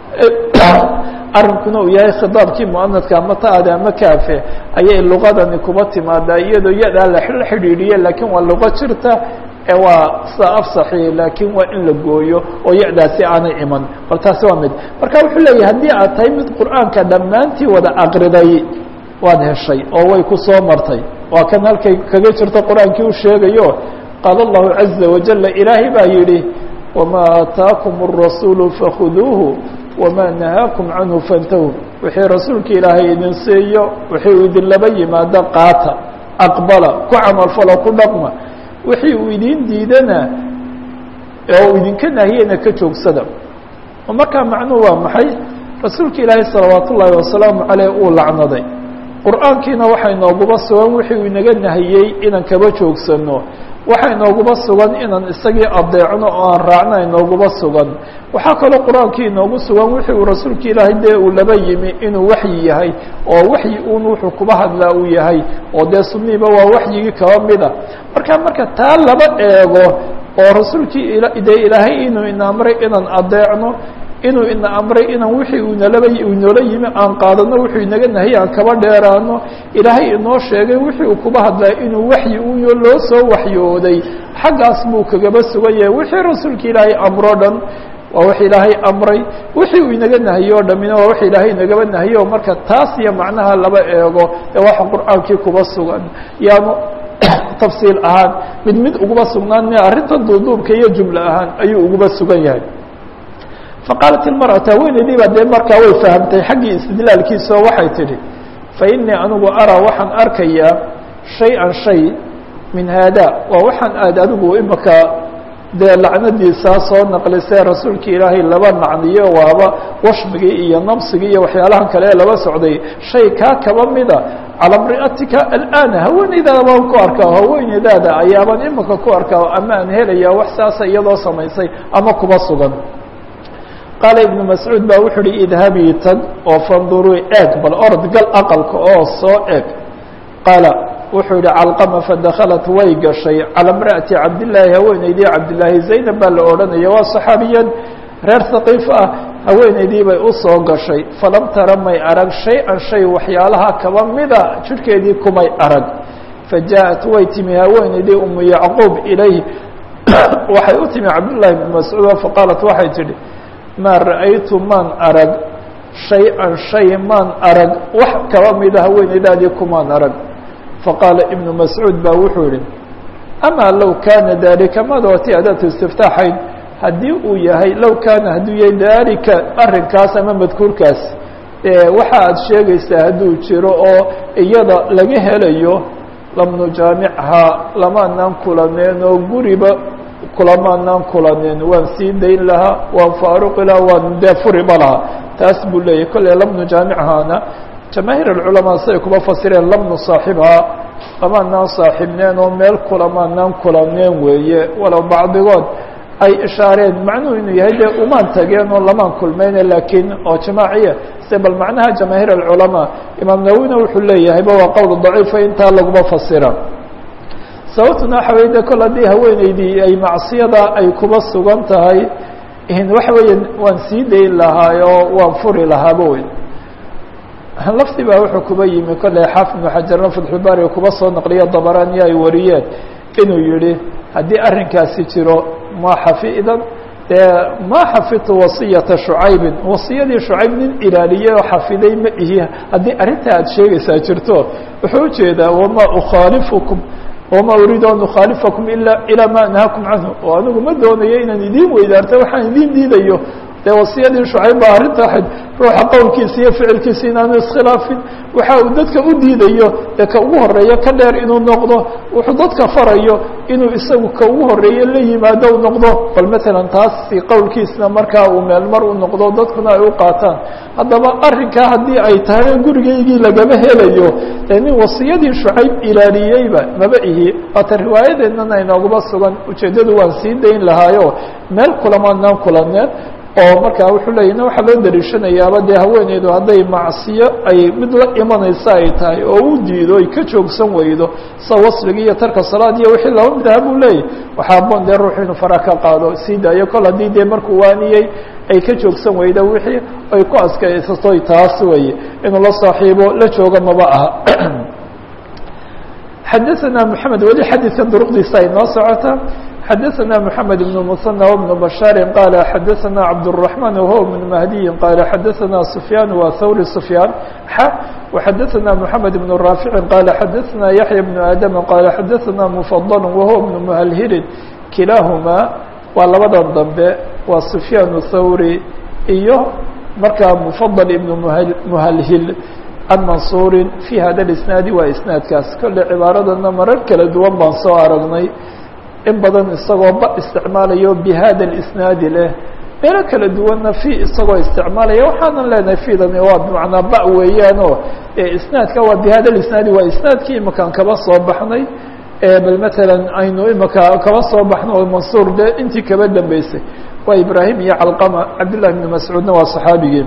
arrinkuna uu yahay khidaabkii muanadka ama taade ama kaafe ayay luqadani kuba timaadaa iyadoo yadaa la xidhiidhiye laakiin waa luqo jirta ee waa sida afsaxi laakiin waa in la gooyo oo yadaasi aanay iman bal taasi waa mid marka wuxuu leeyahay haddii aad tahay mid qur'aanka dhammaantii wada aqriday waad heshay oo way ku soo martay waa kan halkay kaga jirto qur-aankii u sheegayo qaala allahu caza wajala ilaahay baa yidhi wamaa aataakum الrasuulu fakhuduuhu wamaa nahaakum canhu fantahu wixii rasuulka ilaahay idin siiyo wixii uu idin laba yimaado qaata aqbala ku camalfalo ku dhaqma wixii uu idin diidana oo uu idinka nahiyena ka joogsada oo markaa macnuhu waa maxay rasuulka ilaahay salawaat ullaahi wasalaamu caleyh uu lacnaday qur'aankiina waxaa inooguba sugan wixii uu inaga nahiyey inaan kaba joogsano waxaa inooguba sugan inaan isagii adeecno oo aan raacno inooguba sugan waxaa kaloo qur-aankii inoogu sugan wixii uu rasuulka ilaahay dee uu laba yimi inuu waxyi yahay oo waxyi uun wuxuu kuba hadlaa uu yahay oo dee sunniiba waa waxyigii kaba mida marka marka taa laba eego oo rasuulkii dee ilaahay inuu ina amray inaan adeecno inuu ina amray inaan wixii unalaba inoola yimi aan qaadano wuxuu inaga nahiy aan kaba dheeraano ilaahay inoo sheegay wixii uu kuba hadlaa inuu waxyi uyo loo soo waxyooday xaggaas buu kagaba sugan yahay wixii rasuulka ilaahay amro dhan waa wax ilaahay amray wixii uu inaga nahiye o dhamina waa wax ilaahay inagaba nahiye o marka taas iyo macnaha laba eego ee waxa qur'aankii kuba sugan yaanu tafsiil ahaan mid mid uguba sugnaan arrinta duuduubka iyo jumle ahaan ayuu uguba sugan yahay faqaalat ilmarأatu haweeneydii baa dee markaa way fahamtay xaggii istidlaalkiisa oo waxay tidhi fainii anigu araa waxaan arkayaa shay-an shay min haada waa waxaan aad adigu imaka dee lacnadiisaa soo naqlisee rasuulka ilaahay laba nacdiyo waaba washmigii iyo nabsigii iyo waxyaalahan kale ee laba socday shay kaa kaba mida calى mri'atika alana haweeneydaada baan ku arkaa haweeneydaada ayaabaan imika ku arkaa ama aan helaya wax saasa iyadoo samaysay ama kuba sugan qaala ibnu mascuud baa wuxu uhi idhabii tag oo fanduruu eeg bal orod gal aqalka oo soo eeg qaala wuxuu yihi calqama fadakhalat way gashay calى mra'ati cabdillaahi haweeneydii cabdillaahi zaynab baa la odhanaya waa saxaabiyan reer haqiif ah haweeneydii bay u soo gashay falam tara may arag shay-an shay waxyaalaha kaba mida jirhkeedii kumay arag fajaءat way timi haweeneydii umu yacquub ilayh waxay u timi cabdullahi bn mascuud faqaalat waxay tidhi maa ra'aytu maan arag shay-an shay maan arag wax kaba mida haweeneydaadii kumaan arag faqaala ibnu mascuud baa wuxuu yihi amaa low kaana dalika madawati adaatu istiftaaxayn haddii uu yahay low kaana hadduu yahay dalika arrinkaas ama madkuurkaas waxa aad sheegaysaa hadduu jiro oo iyada laga helayo lam nujaamichaa lamaanaan kulaneen oo guriba kulamaanaan kulaneen waan sii dayn lahaa waan faaruqi lahaa waan dee furiba lahaa taas buu leeyahy kolley lam nujaamichaana jamaahiir alculamaa siday kuma fasireen lam nusaaxibhaa lamaanaan saaxibneen oo meel kulamaanaan kulaneen weeye walow bacdigood ay ishaareen macnuhu inuu yahay dee umaan tageen oo lamaan kulmeyne laakiin oo jamaaciya se bal macnaha jamaahiir alculamaa imaam nawowina wuxuu leeyahayba waa qowl daciifa intaa laguma fasira sababtuna waxa weye de kol haddii haweeneydii ay macsiyada ay kuba sugan tahay waxa weeye waan sii dayn lahaayoo waan furi lahaaba wey lafdi baa wuxuu kuba yimi kolley xaafid ibnu xajarna fatxulbaariga kuba soo naqliyo dabarani ay wariyeen inuu yihi haddii arrinkaasi jiro ma xafidan dee ma xafidtu wasiyata shucaybin wasiyadii shucayb nin ilaaliyey oo xafiday ma ihi haddii arrintaa aad sheegaysaa jirto wuxuu ujeedaa wama ukhaalifukum wama uriidu an ukhaalifakum ila ilaa ma anhaakum canhu oo anigu ma doonayo inaan idiin weydaarto waxaan idiin diidayo dee wasiyadii shucayb baa arrinta ahayd ruuxa qowlkiisa iyo ficilkiisa inaanu iskhilaafin waxa uu dadka u diidayo dee ka ugu horeeyo ka dheer inuu noqdo wuxuu dadka farayo inuu isagu ka ugu horeeyo la yimaado u noqdo bal matalan taasi qowlkiisna markaa uu meelmar u noqdo dadkuna ay u qaataan haddaba arrinkaa haddii ay tahay gurigaygii lagama helayo dee nin wasiyadii shucayb ilaaliyeyba maba ihi waata riwaayadeennana inooguma sugan ujeeddadu waan sii dayn lahaayo meel kulamaanaan kulaneen oo markaa wuxuu leeyay na waxaa loo dariishanayaaba dee haweeneydu hadday macsiyo ay mid la imanaysa ay tahay oo u diido ay ka joogsan weydo sa wasliga iyo tarka salaad iyo wixii laba mid aha buu leeyahy waxaa aboon dee ruux inuu fara ka qaado sii daayo kol haddii dee markuu waaniyey ay ka joogsan weydo wixii ay ku askaysatoy taas weye inuu la saaxiibo la jooga maba aha xadaثana mحamed weli xadiidkan duruqdiisa ay noo socota xadaثna mحamed بن المثنى وبن بشhاaر qال xadaثna cabdالرحمن وهو بن مهدي qال xadaثna سفyاn wa thwr سفyاn x وxadaثna mحamed بن رافع qال xadaثna يحيى بن آdم qال xadaثna مفضل وهو بن مهلhل kilaaهma waa labadan dambe waa سفyاn الthwrي iyo markaa مفضل iبن مهlhل can mansuuri في hada الاسناadi waa isnaadkaas kolley cibaaradana marar kala duwan baan soo aragnay in badan isagoo ba isticmaalayo bihada اlisnaadi leh meelo kala duwanna fi isagoo isticmaalaya waxaanan leenahay fidan waa bimacnaa ba weeyaanoo isnaadka waa bihada isnaadi waa isnaadkii imakaan kaba soo baxnay bal matalan aynu imaka kaba soo baxno oo mansuur de intii kaba dambeysay waa ibrahim iyo calqama cabdillahi bni mascuudna waa saxaabigii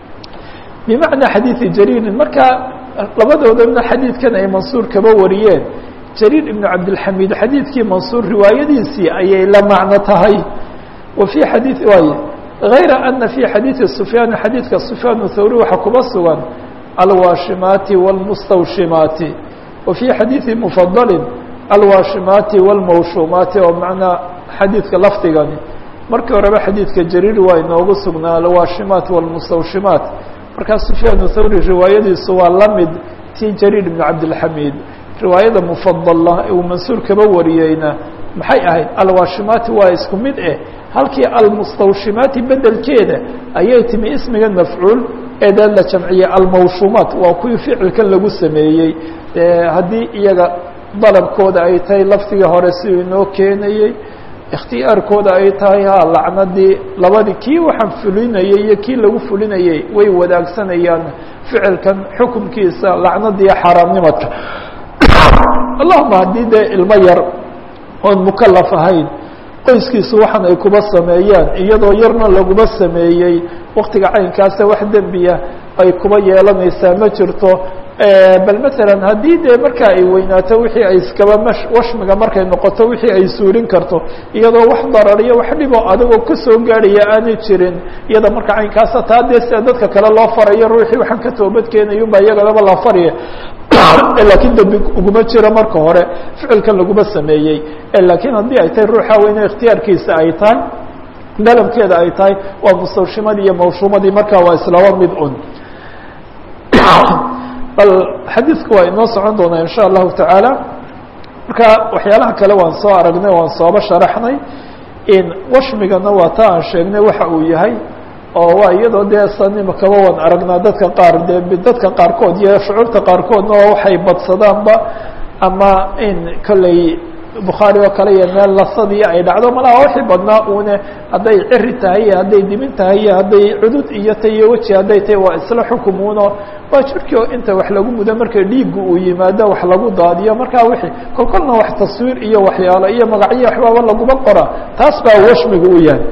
bimacnaa xadiidi jariirin marka labadoodana xadiidkan ay mansuur kaba wariyeen jariir ibnu cabdilxamiid xadiidkii mansuur riwaayadiisii ayay la macno tahay wa fii xadii waay غayra ana fii xadiidi sufyaan xadiidka sufyaan thawri waxaa kuba sugan alwaashimaati wاlmustawshimaati wa fii xadiidi mufadalin alwaashimaati wاlmawshumaati oo macnaa xadiidka lafdigani markii horeba xadiidka jariir waa inoogu sugnaa alwaashimaat wاlmustawshimaat markaa sufyaan thawri riwaayadiisu waa la mid tii jariir ibn cabdilxamiid riwaayada mufadala uu mansuur kaba wariyeyna maxay ahayd alwaashimaati waa isku mid eh halkii almustawshimaati bedelkeeda ayay timi ismigan mafcuul ee dee la jamciyey almawshumaat waa kuwii ficilkan lagu sameeyey haddii iyaga dalabkooda ay tahay lafdigii hore siduu inoo keenayey ikhtiyaarkooda ay tahay ha lacnadii labadii kii waxaan fulinayey iyo kii lagu fulinayey way wadaagsanayaan ficilkan xukunkiisa lacnadiiyo xaaraamnimadka allahuma haddii dee ilmo yar oon mukalaf ahayn qoyskiisu waxan ay kuba sameeyaan iyadoo yarna laguma sameeyey waktiga caynkaasa wax dembiya ay kuba yeelanaysaa ma jirto bal matalan haddii dee marka ay weynaato wixii ay iskaba mash washmiga markay noqoto wixii ay suurin karto iyadoo wax darariyo wax dhiboo adigoo kasoo gaadhaya aanay jirin iyada marka caynkaasa taa dee sida dadka kale loo farayo ruuxii waxaan ka toobadkeenayun baa iyaganaba la farya laakiin dembi uguma jiro marka hore ficilkan laguma sameeyey laakiin haddii ay tahay ruuxa weyne ikhtiyaarkiisa ay tahay dalabkeeda ay tahay waa mustawshimadii iyo mawshuumadii markaa waa islaba mid un bal xadiidku waa inoo socon doonaa in sha allahu tacaala marka waxyaalaha kale waan soo aragnay waan sooba sharaxnay in washmigana waa ta aan sheegnay waxa uu yahay oo waa iyadoo dee sanimakaba waan aragnaa dadka qaar dee dadka qaarkood iyo shucuurta qaarkoodna oo waxay badsadaanba ama in kolley bukhaari oo kale iyo meel lasadii ay dhacdo malaha wixii badnaa uune hadday ciri tahay iyo hadday dimin tahay iyo hadday cudud iyo ta iyo weji hadday tahay waa isla xukumuuno waa jirkii oo inta wax lagu mudo marka dhiiggu uu yimaado wax lagu daadiyo markaa wixii kol kolna wax taswiir iyo waxyaalo iyo magacyo waxbaaba laguma qora taas baa washmiga u yahay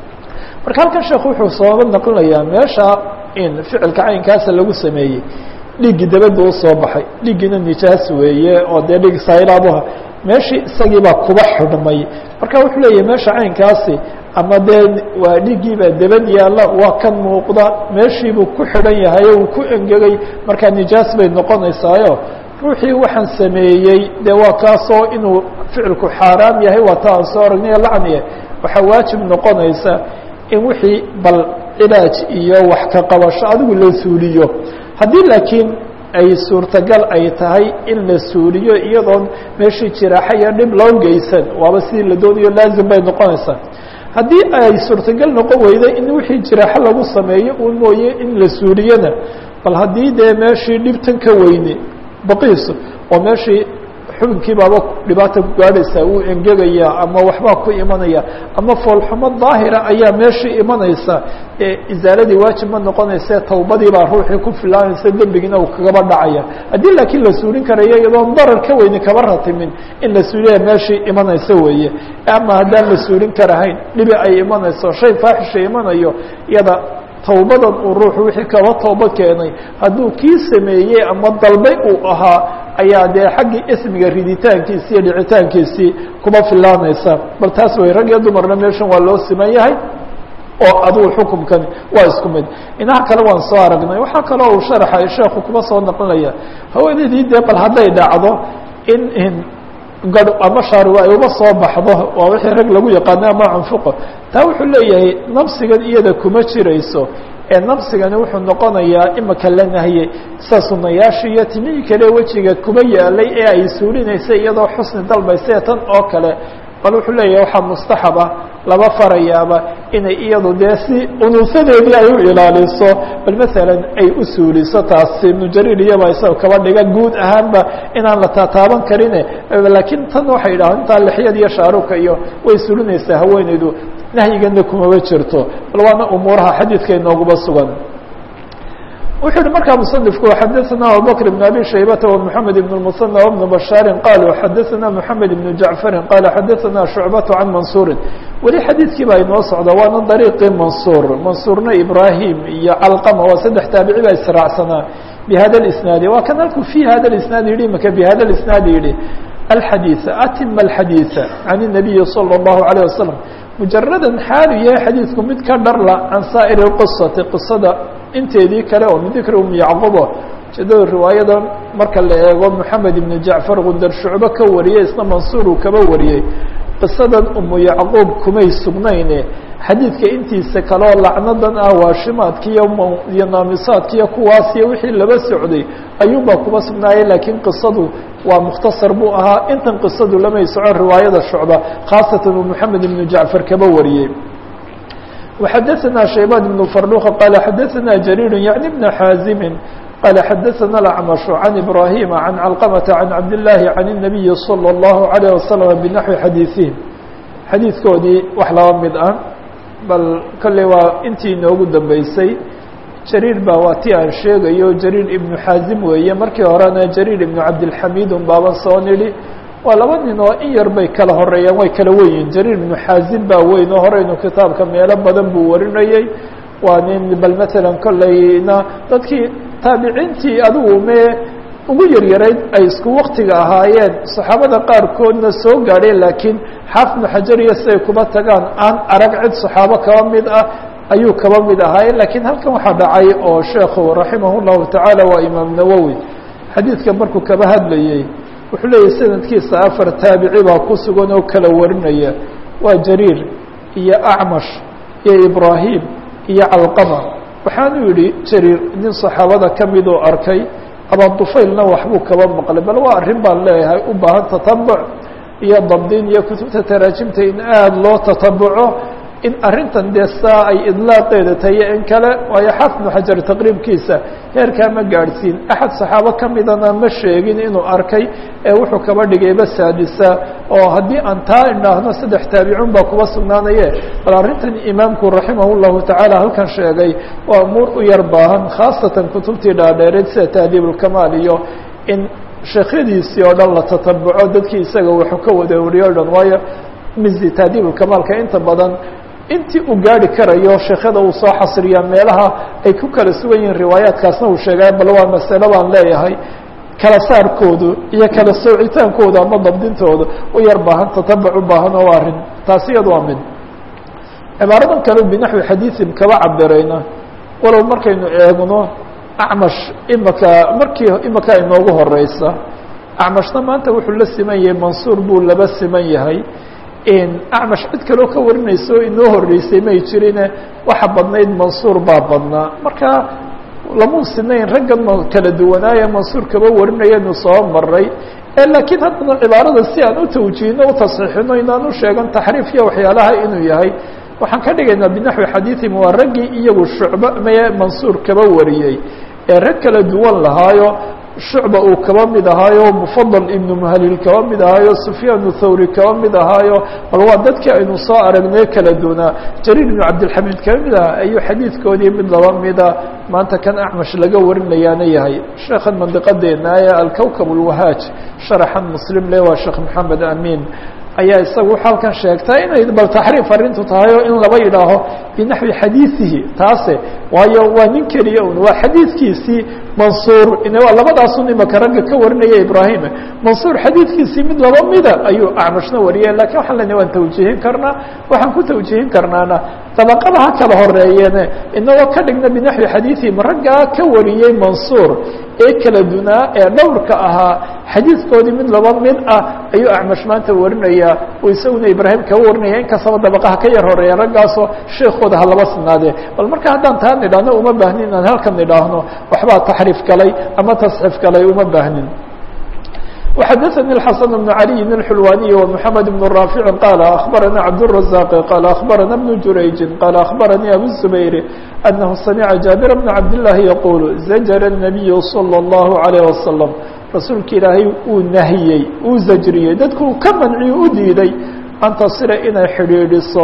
marka halkan sheekhu wuxuu sababa naqlinayaa meesha in ficilka caynkaasa lagu sameeyey dhiiggii dabadda usoo baxay dhiiggiina nijaas weeye oo dee dhig sayraadaha meeshii isagii baa kuba xidhmay marka wuxuu leeyahay meesha caynkaasi ama dee waa dhiiggiibaa dabad yaalla waa kan muuqda meeshiibuu ku xidhan yahay uu ku engegay markaa nijaas bay noqonaysaayo ruuxii waxaan sameeyey dee waa kaasoo inuu ficilku xaaraam yahay waa ta aan soo aragnay lacniye waxaa waajib noqonaysa in wixii bal cilaaj iyo wax ka qabasho adigu la suuliyo haddii laakiin ay suurtagal ay tahay in la suuliyo iyadoon meeshii jiraaxa iyo dhib loo geysan waaba sidii la doonayo laazim bay noqonaysaa haddii ay suurtagal noqon weyday in wixii jiraaxo lagu sameeyo un mooye in la suuliyona bal haddii dee meeshii dhibtan ka weyne baqiiso oo meeshii xubinkii baaba dhibaata ku gaadhaysaa wuu engegaya ama waxbaa ku imanaya ama foolxumo daahira ayaa meeshii imanaysa ee isaaladii waajib ma noqonayse tawbadii baa ruuxii ku filaanaysa dembigiina uu kagaba dhacaya haddii laakiin la suulin karayo iyadoon darar ka weyni kaba ratimin in la suuliya meeshii imanaysa weeye ama haddaan la suulin karahayn dhibi ay imanayso shay faaxisha imanayo iyada tawbadan uu ruuxu wixii kaba tawbad keenay hadduu kii sameeyey ama dalbay uu ahaa ayaa dee xaggii ismiga riditaankiisi iyo dhicitaankiisii kuma filaanaysa bal taas way rag iyo dumarna meeshan waa loo siman yahay oo adugu xukumkani waa isku mid inaha kale waan soo aragnay waxaa kaloo uu sharaxay sheekhu kuma soo naqlinaya haweenaydii dee bal hadday dhacdo in in gadh ama shaarigo ay uma soo baxdo waa wixii rag lagu yaqaana ama cunfuqo taa wuxuu leeyahay nafsigan iyada kuma jirayso ee nafsigani wuxuu noqonayaa imika la nahiyey sida sunayaashii iyo timihii kale wejiga kuma yaalay ee ay suulinaysay iyadoo xusni dalbaysa tan oo kale bal wuxuu leeyahay waxaa mustaxaba laba farayaaba inay iyadu dee si unuusadeedii ay u ilaaliso bal masalan ay u suuliso taasi ibnu jariir iyaba isagoo kaba dhiga guud ahaanba inaan la taataaban karine laakiin tan waxay yidhaha intaa lixyad iyo shaaruka iyo way suulinaysaa haweeneydu nahyigana kumaba jirto bal waana umuuraha xadiidka inooguba sugan wuxuu uhi markaa mصنifku xadaثna abubكر بن abي شhaybةa ومحamed بن المثنى وبن بشhاaر qالوا xadaثna محamed بن جaعفر qال xadaثna شhuعبة عن maنصuuri weli xadiidkii baa inoo socda waana dariiqii maنصuur maنصuurna ibrahim iyo calqma waa saddex taabici baa israacsanaa bhada الاسناadi waa kan halku في hada الاسناad yihi imaka bhada الاسناad yihi الxadيiث atima الxadيiث عan النabiyi صلى الlaهu عليه وasلم mujarada xaalu yahay xadiidku mid ka dharla can saa'ir الqصaةi qisada inteedii kale oo min dikri um yacqubo ujeedada riwaayada marka la eego moxamed ibnu jacfar gundar shucbo ka wariyey isna mansuur uu kaba wariyey qisadan umu yacquub kumay sugnayne xadiidka intiisa kaleoo lacnadan ah waashimaadkiiyo iyo naamisaadkiiyo kuwaasiyo wixii laba socday ayuunbaa kuba sugnaayay laakiin qisadu waa mukhtasar buu ahaa intan qisadu lamay socon riwaayada shucba khaasatan uu moxamed ibnu jacfar kaba wariyey وxadثna شhaybان بن فروq qال xadثna جرير يعني بن xاaزم qال xadثna الأعمش عن إبراهيم عن علقمة عن عبد الله عن النبي صلى الله عليه وسلم بنحو xadيiثiهim xadiidkoodii wax laba mid ah bal kolley waa intii inoogu dambeysay jariir baa waa ti aan sheegayo jariir iبnu xاaزim weeye markii horena jariir iبnu cabdالحamid un baaban soo nidhi waa laba nin oo in yar bay kala horeeyaan way kala weyihin jariir ibnu xaazim baa weyn oo horeynu kitaabka meelo badan buu warinayey waa nin bal matalan kolleyna dadkii taabiciintii adigu mee ugu yaryarayd ay isku waktiga ahaayeen saxaabada qaarkoodna soo gaadheen laakiin xaafidnu xajar iyo siday kuba tagaan aan arag cid saxaabo kaba mid ah ayuu kaba mid ahaaye laakiin halkan waxaa dhacay oo sheekhu raximah llahu tacaala waa imaam nawowi xadiidka markuu kaba hadlayey wuxuu leeyahy sanadkiisa afar taabici baa ku sugan oo kala warinaya waa jariir iyo acmash iyo ibraahim iyo calqama waxaanu yidhi jariir nin saxaabada ka miduu arkay abadufaylna waxbuu kaba maqlay bal waa arrin baan leeyahay u baahan tatabuc iyo dabdin iyo kutubta taraajimta in aada loo tatabuco in arrintan dee saa ay idlaaqeeda tahay in kale waayo xaafidnu xajar taqriibkiisa heerkaa ma gaadhsiin axad saxaabo ka midana ma sheegin inuu arkay ee wuxuu kaba dhigayba saadisa oo haddii aan taa idhaahno saddex taabicun baa kuba sugnaanaye bal arrintan imaamku raximah llahu tacaala halkan sheegay waa umuur u yar baahan khaasatan kutubtii dhaadheereed sida tahdiibulkamaal iyo in sheekhyadiisii oo dhan la tatabuco dadkii isaga wuxuu ka wada wariyo o dhan waayo mizi tahdiibulkamaalka inta badan intii uu gaari karayo sheekyada uu soo xasriyaa meelaha ay ku kala sugan yihiin riwaayaadkaasna uu sheegay bal waa masale baan leeyahay kala saarkoodu iyo kala soocitaankooda ama dabdintooda u yar baahan tatabuc u baahan oo arrin taasi iyada waa mid cibaaradan kale binaxwi xadiisin kaba cabirayna walow markaynu eegno acmash imaka markii imaka inoogu horeysa acmashna maanta wuxuu la siman yahay mansuur buu laba siman yahay acmash cid kaloo ka warinayso inoo horeysay may jirine waxa badnayd mansuur baa badnaa marka lamuu sinayn raggan kala duwanaaye mansuur kaba warinayanu soo maray laakiin haddana cibaarada si aan u tawjiihino u tasxiixino inaan u sheegan taxriif iyo waxyaalaha inuu yahay waxaan ka dhigaynaa binaxwi xadiiثim waa raggii iyagu shucba mee mansuur kaba wariyey ee rag kala duwan lahaayo shucba uu kaba mid ahaayo mufadal ibnu muhalil kaba mid ahaayo sufyaan thawri kaba mid ahaayo bal waa dadkii aynu soo aragnay kala duunaa jariir ibnu cabdilxamiid kaba mid aha ayuu xadiidkoodii mid laba mida maanta kan acmash laga warinayaana yahay sheekhan mandiqadeena ee alkowkab اlwahaaj sharaxan muslim le waa sheekh maxamed amin ayaa isaga wuxuu halkan sheegtaa inay bal taxriif arrintu tahay oo in laba yidhaaho binaxwi xadiiثihi taase waayo waa nin keliya un waa xadiidkiisii mansuur waa labadaasun imaka ragga ka warinaya ibrahim mansuur xadiidkiisii mid laba mida ayuu acmashna wariyay lakin waxaan lena waan tawjiihin karnaa waxaan ku tawjiihin karnaana dabaqada ha kala horeeyeen inagoo ka dhigna binaxwi xadiiثihim raggaa ka wariyey mansuur ee kala dunaa ee dhowrka ahaa xadiidkoodii mid laba mid ah ayuu acmash maanta warinaya uu isaguna ibraahim kaba warinaya inkastaba dabaqaha ka yar horeeya raggaasoo sheekooda ha laba sugnaadee bal marka haddaan taa nidhaahno uma baahnin inaan halkan nidhaahno waxbaa taxriif galay ama tasxiif galay uma baahnin وxdثnي الحسن بن علي الحلواني ومحمد بن رافع قال أخبرنا عبد الرزاق قال أخبرنا بن جريج قال أخبرني أبو الزبير أنه سمع جابر بن عبد الله يقول زجر النبي صلى الله عليه وسلم rasuulka ilaahay uu nahiyey uu zajriyey dadku ka manciyey u diiday an tasila inay xidhiidhiso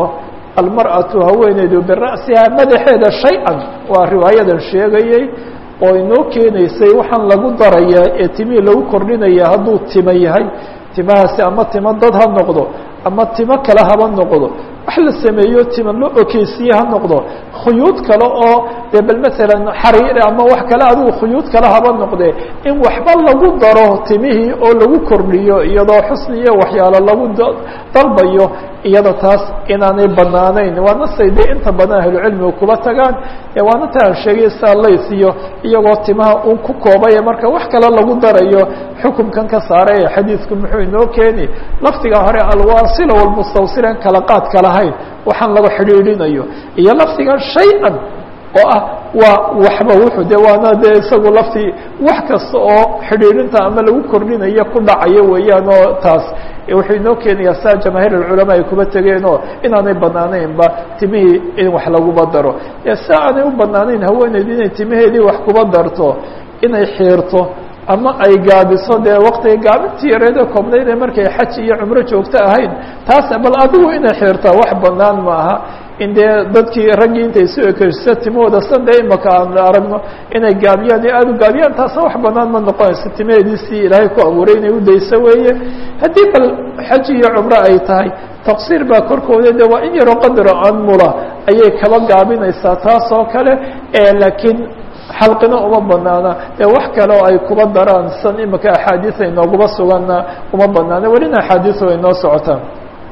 almarأaةu haweeneydu bira'sihaa madaxeeda shay-an waa riwaayadan sheegayey oo inoo keenaysay waxaan lagu darayaa ee timihii lagu kordhinaya hadduu timo yahay timahaasi ama timo dad ha noqdo ama timo kale haba noqdo wax la sameeyo tima loo okeysiye ha noqdo khuyuud kale oo dee bal maalan xariir ama wax kale adigu khuyuud kale haba noqdee in waxba lagu daro timihii oo lagu kordhiyo iyadoo xusni iyo waxyaalo lagu dalbayo iyada taas inaanay banaanayn waana say dee inta badan ahlucilmiga kuba tagaan waana ta aan sheegay saa laysiyo iyagoo timaha un ku koobay marka wax kale lagu darayo xukumkan ka saaray xadiidku muxuu inoo keeni lafdiga hore alwaasila walmustawsilan kala qaadka lahayn waxaan laga xidhiidhinayo iyo lafdigan shay-an oo ah waa waxba wuxuu de waana dee isagu laftii wax kasta oo xidhiidhinta ama lagu kordhinayo ku dhacayo weeyaan oo taas wuxuu inoo keenayaa saa jamaahiir alculamaa ay kuba tegeen oo inaanay banaanaynba timihii in wax laguba daro sa aanay u banaanayn haweeneydu inay timaheedii wax kuba darto inay xiirto ama ay gaabiso dee waktiga gaabintii yareeda koobnayd ee markay xaj iyo cumro joogto ahayn taas bal adigu inay xiirtaa wax banaan ma aha in dee dadkii raggii intay isu ekeysa timahooda san dee imaka aan aragno inay gaabiyaan iyo aada u gaabiyaan taasna wax banaan ma noqonayso timaheediisii ilaahay ku abuuray inay udayso weeye haddii bal xaj iyo cumro ay tahay taqsiir baa korkooda de waa in yaroo qadra anmula ayay kaba gaabinaysaa taas oo kale laakiin xalqina uma banaana dee wax kale oo ay kuba daraan san imika axaadiis ay nooguma suganna uma banaana welina axaadiisu ay noo socotaan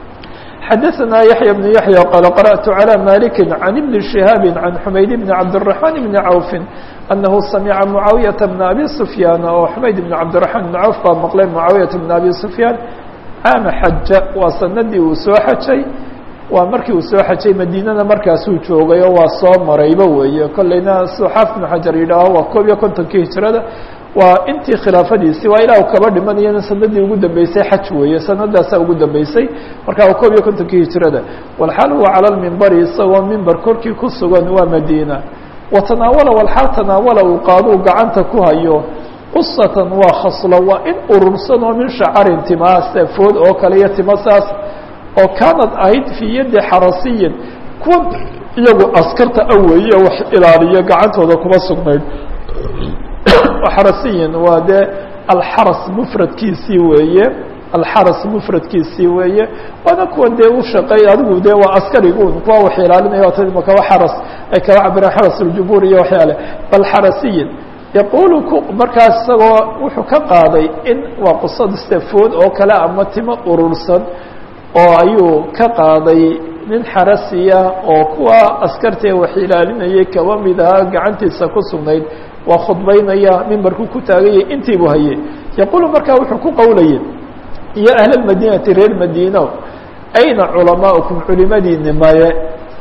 xadaثna yaحyى بن yaحyى qال qarأت عlى mالك عن بن شهاaب عن حmayd بن cabدالرحمن بن عوف أنه samعa معaaوiيaةa بن أbي سفyاn oo حmayd بن cabدالرحمن بن عوف baa maqlay معaaوiyaةa بن أbي سفyاn caama xaja waa sanadii uu soo xajay waa markii uu soo xajay madiinana markaasuu joogay oo waa soo marayba weeye kolleyna siduu xaafid بن xajar yidhaaho waa koob iyo kontonkii hijrada waa intii khilaafadiisii waa ilaa kaba dhimanayana sanadii ugu dambeysay xaj weeye sanadaasaa ugu dambeysay marka waa koob iyo kontonkii hijrada walxaal huwa cala lmimbari isagoo mimber korkii ku sugan waa madiina watanaawala walxaal tanaawala uu qaaduu gacanta ku hayo qusatan waa khaslo waa in urursan oo min shacarin timaa sefood oo kale iyo timo saas oo kaanad ahayd fii yaddi xarasiyin kuwa iyagu askarta aweeye wax ilaaliyo gacantooda kuma sugnayd xarasiyin waa dee alxaras mufradkiisii weeye alxaras mufradkiisii weeye waana kuwan dee u shaqeey adigu dee waa askarigun kuwa wax ilaalinaya ata makaba xaras ay kaba cabiraan xaras uljumhuur iyo waxyaale bal xarasiyin yaquulu ku markaas isagoo wuxuu ka qaaday in waa qusad sefood oo kale ama timo urursan oo ayuu ka qaaday nin xarasiya oo kuwa askartee wax ilaalinayay kaba mid ahaa gacantiisa ku sugnayd waa khudbaynaya mimbarkuu ku taagayay intiibuu hayey yaquulu markaa wuxuu ku qowlayay iyo ahlalmadiinati reer madiino ayna culamaaukum culimadiini maye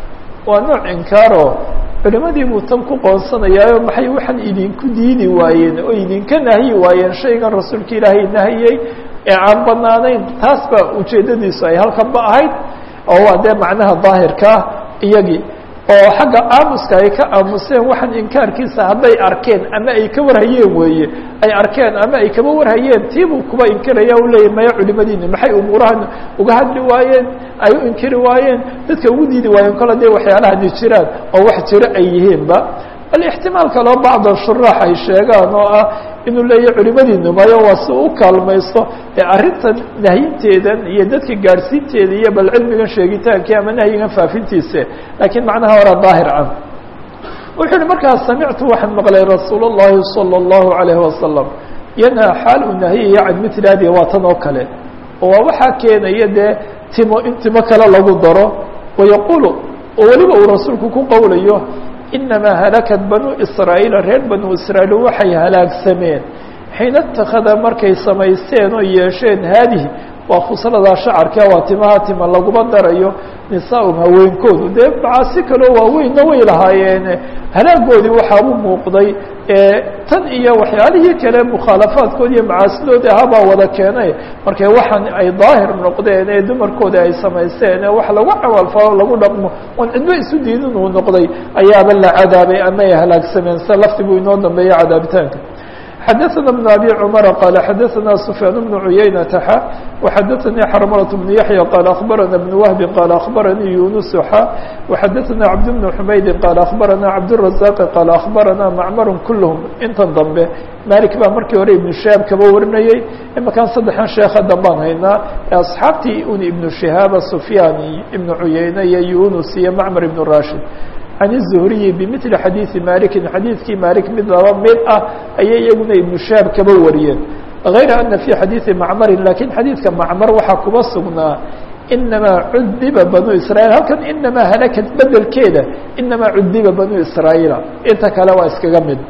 waa nooc inkaaro culimadii buu tan ku qoonsanayaayo maxay waxaan idinku diidi waayeen oo idinka nahyi waayeen shaygan rasuulka ilaahay nahiyey ee aan banaanayn taas baa ujeeddadiisu ay halkanba ahayd oo waa dee macnaha daahirkaa iyagii oo xagga aamuska ay ka aamuseen waxaan inkaarkiisa hadday arkeen ama ay ka warhayeen weeye ay arkeen ama ay kaba warhayeen tiibuu kuba inkiraya u leeyay maya culimadiini maxay umuurahan uga hadli waayeen ay u inkiri waayeen dadka ugu diidi waayeen kol hadee waxyaalahani jiraan oo wax jiro ay yihiinba bal ixtimaal kaloo bacda shuraax ay sheegaan oo ah inuu leeyahy culimadiinu mayo waa si u kaalmaysto ee arrintan nahyinteedan iyo dadka gaadhsiinteeda iyo bal cilmigan sheegitaankii ama nahyigan faafintiisa laakiin macnaha hora daahir can wuxuu uhi markaas samictu waxaan maqlay rasuul اllahi salى اllahu alayhi wasalam yanhaa xaal uu nahiyaya can mili hadi waa tan oo kale oo waa waxaa keenaya dee timo in timo kale lagu daro wayaquulu oo weliba uu rasuulku ku qowlayo inamaa halakat banuu israa'iila reer banuu israa'iil waxay halaagsameen xiina itakada markay samaysteen oo yeesheen haadihi waa khusladaa shacarka waa timaha tima laguma darayo nisaa-um haweenkoodu dee macaasi kaloo waaweynna way lahaayeen halaagoodii waxaabu muuqday tan iyo waxyaalihii kale mukhaalafaadkoodi iyo macaasidoodii ahabaa wada keenay markay waxaan ay daahir noqdeen ee dumarkooda ay samaysteen ee wax lagu camalfalo lagu dhaqmo oon cidba isu diidin uu noqday ayaaba la cadaabay ama ay halaagsameen se lafti buu inoo dambeeya cadaabitaanka xadaثna بن abي cmر qال xadaثna سfyaan بن عuyaynةa وxadثnي xرملة بن يحيى qال أخبرنا بن وهب qال أخبرني يuنس xا وxadثnا عبد بن حمaيد qال أخبرنا عبدالرزاق qال أخبرنا معmر كلهم intan dambe mالك baa markii hore iبن شهاaب kaba warinayey imakan saddexan sheeka dambaan haynaa ee أصxaabtii un iبن شهاaب سفyاn iبن عuyeyne iyo يuنس iyo معmر بن راشhid عن الزهري بمثل xadيiثi مالكi xadيiثkii mالك mid laba mid ah ayay iyaguna iبن شهاaب kaba wariyeen غayr أن في xadيiثi معmr lakiن xadيiثka معmr waxaa kuba sugnaa inamaa cudiba banو isrايل halkan inamaa halakad bedelkeeda inamaa cudiba banو isrاaيiل inta kale waa iskaga mid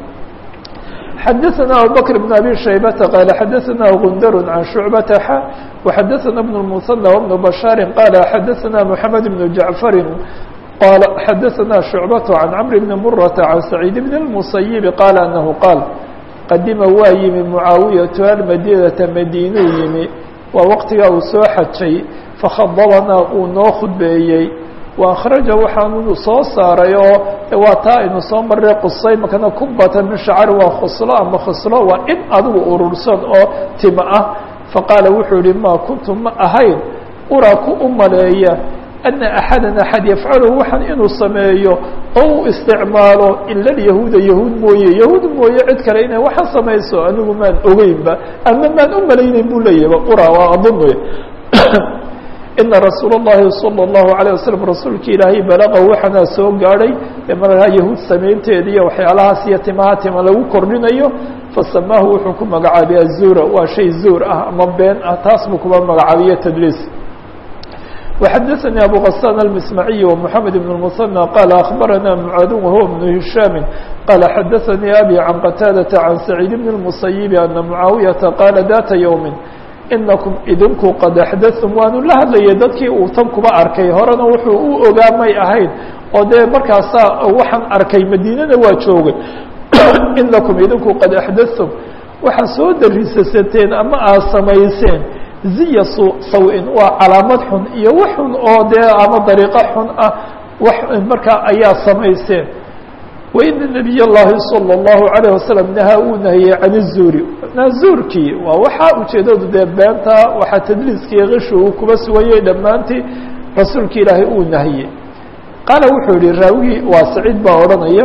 xadثna abubكر بن أbي شhaybةa qال xadثna غندر عن شhuعبة ح وxadثna بن المثنى وبن بشhاaر qال xadثna محمد بن جعفر qال xadثna شhuعبة عن cمر بن مرة عن سعيد بن المسيب qال أنه qال qadima waa yimi mucaawiyaةu almadinata madiinuu yimi waa waqtigaa uu soo xajay fakhadabanaa uu noo khudbeeyey waأkhraja waxaanu soo saaray oo waa taa aynu soo maray qusay makana kubata min shacri waa khuslo ama khuslo waa in adigu urursan oo tima ah faqaala wuxuu yihi ma kuntu ma ahayn uraa ku u maleeya أن أحada أحad yafcalu waxan inuu sameeyo oo uu isticmaalo ila yahuuda yahuud mooye yahuud mooye cid kale inay waxan samayso anigu maan ogeynba ama maan u malayneyn buu leeyahba ura waa adun ina rasuul الlahi salى الlahu عalيه waslم rasuulki ilaahay balaqahu waxaanaa soo gaadhay markaa yahuud samaynteeda iyo waxyaalahaas iyo timaha tima lagu kordhinayo fasamaahu wuxuu ku magacaabay azura waa shay zuur ah ama been ah taas buu kuba magacaabiye tdliis وxadثnي أbو غسان المسمعي ومحمد بن المثنى قال أخبرنا معاذ وهو بن هشام قال xadثnي أبي عن قتاaدة عن سعيد بن المسيب أن معاaوية قال ذات يوم إنكم idinku qad أحdثتم waanu la hadlayay dadkii uu tan kuba arkay horena wuxuu u ogaa may ahayn oo dee markaasaa waxaan arkay madiinana waa joogay إنكم idinku qad أحdثتم waxaad soo darisasateen ama aad samayseen ziya saw-in waa calaamad xun iyo wax xun oo dee ama dariiqo xun ah wax markaa ayaa samayseen waina nabiy llahi salى اllahu عalيه wasalam nahaa uu nahiyey can الzuuri zuurkii waa waxaa ujeedadu dee beenta waxaa tadliiskii kishi uu kuba sugayey dhammaantii rasuulki ilaahay uu nahiyey qaala wuxuu yihi raawigii waa saciid baa odhanaya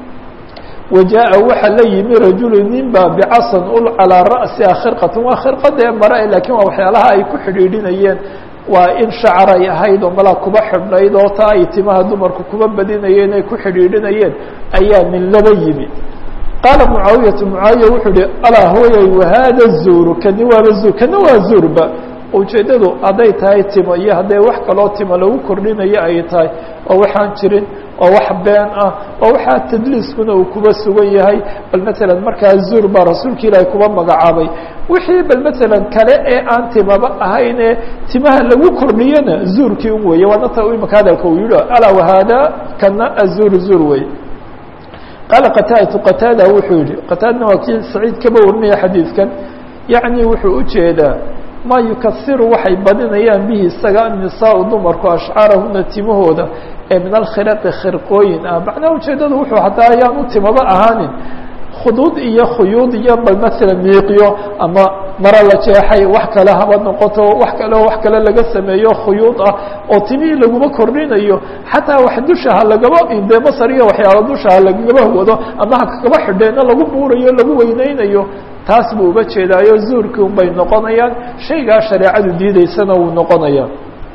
wajaءa waxa la yimi rajulu nin ba bicasan ul calىa ra'siha khirqat waa khirqadee mare lakiin waa waxyaalaha ay ku xidhiidhinayeen waa in shacar ay ahayd oo malaa kuba xidhnayd oo taa ay timaha dumarku kuba badinayeen ay ku xidhiidhinayeen ayaa nin laba yimi qaala mucaawiyatu mucaawiya wuxuu yihi alaa hooyay wahada zuuru kani waaba zuur kana waa zuurba ujeedadu hadday tahay timo iyo hadday wax kaloo timo lagu kordhinayo ay tahay oo waxaan jirin oo wax been ah oo waxaa tadliiskuna uu kuba sugan yahay bal matalan markaa zuur baa rasuulka ilaahi kuba magacaabay wixii bal matalan kale ee aan timaba ahayn ee timaha lagu kordhiyana zuurkii un weeye waa nata imaka hadalka uu yihi alaa wahada kana azuur zuur weye qaala qataadatu qataada wuxuu yihi qataadna waa kii saciid kaba warinaya xadiidkan yacni wuxuu ujeedaa ma yukasiru waxay badinayaan bihi isaga annisaau dumarku ashcaarahuna timahooda ee min alkhiraqi khirqooyin ah macnaha ujeedadu wuxuu hataa ayaan u timaba ahaanin khuduud iyo khuyuud iyo bal masalan miiqyo ama maro la jeexay wax kale haba noqoto wax kale wax kale laga sameeyo khuyuud ah oo timihii laguma kordhinayo xataa wax dusha ha lagaba dee basar iyo waxyaalo dusha ha lagaba wado ama ha kagaba xidheeno lagu buurayo lagu weyneynayo taas buu uga jeedaayo zuurkii un bay noqonayaan shaygaa shareecadu diideysana wuu noqonaya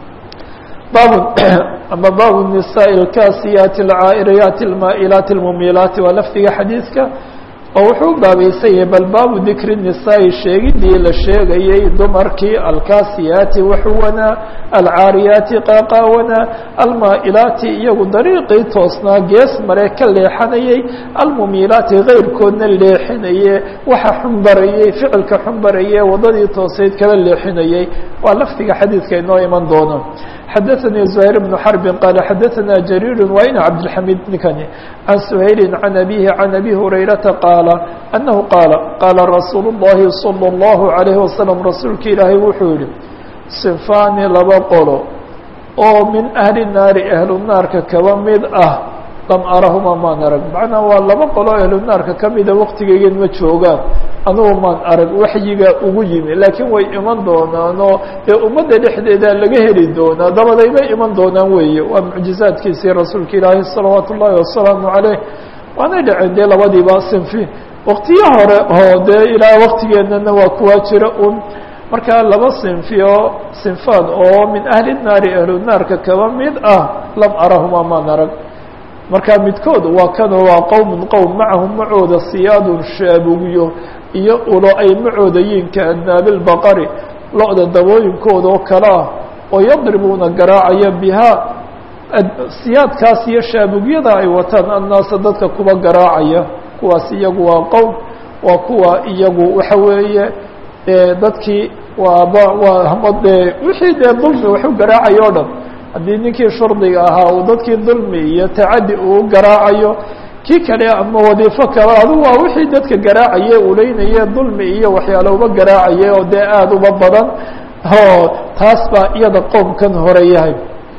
bab ama bab النisاء الkasiyaati الcاa'irayaati الmaa'ilaati الmumilaati waa lafdiga xadiidka oo wuxuu baabaysan yahay bal baabu dikri النisaaءi sheegidii la sheegayey dumarkii alkaasiyaati waxuwanaa alcaariyaati qaaqaawanaa almaa'ilaati iyagu dariiqii toosnaa gees mare ka leexanayey almumilaati keyrkoodna leexinaye waxa xunbarayey ficilka xunbaraye waddadii toosayd kala leexinayey waa lafdiga xadiidka inoo iman doono xadaثnي زهير بن حرب qال xadaثna جرير waa ina cabdالحميد ninkani عن سhayل عن أbيه عن أbي هريرaةa qاaل أنه qاaل qاaلa رasuuل اللhi صلى الله عليه وسلم rasuulka ilaahay wuxuu yihi صنفاni laba qolo oo min أهلi الناari أهlu naarka kaba mid ah lam arahuma maan arag macnaa waa laba qolo ahlu naarka kamida waqtigeygan ma joogaan anugu maan arag waxyiga ugu yimi laakiin way iman doonaanoo dee ummadda dhexdeeda laga heli doonaa dabadaybay iman doonaan weeye waa mucjizaadkiisii rasuulka ilaahi salawaatu ullaahi wasalaamu caleyh waanay dhaceen dee labadiiba sinfi waktiyo hore oo dee ilaa waktigeennana waa kuwaa jira un marka laba sinfi oo sinfaan oo min ahli naari ahlu naarka kaba mid ah lam arahuma maan arag marka midkood waa kanoo waa qowmun qowm macahum macooda siyaadun shaabugyo iyo ulo ay macooda yiin kaadnaabilbaqari lo-da dabooyinkooda oo kale ah oo yadribuuna garaacaya bihaa siyaadkaas iyo shaabugyada ay wataan annaasa dadka kuba garaacaya kuwaas iyagu waa qowm waa kuwa iyagu waxa weeye dadkii waaba waa hama dee wixii dee dulmi waxu garaacaya o dhan haddii ninkii shurdiga ahaa uu dadkii dulmi iyo tacadi uu garaacayo kii kale ama wadiifo kale adugu waa wixii dadka garaacaye uleynaye dulmi iyo waxyaalo uba garaacaye oo dee aada uba badan o taas baa iyada qoomkan hore yahay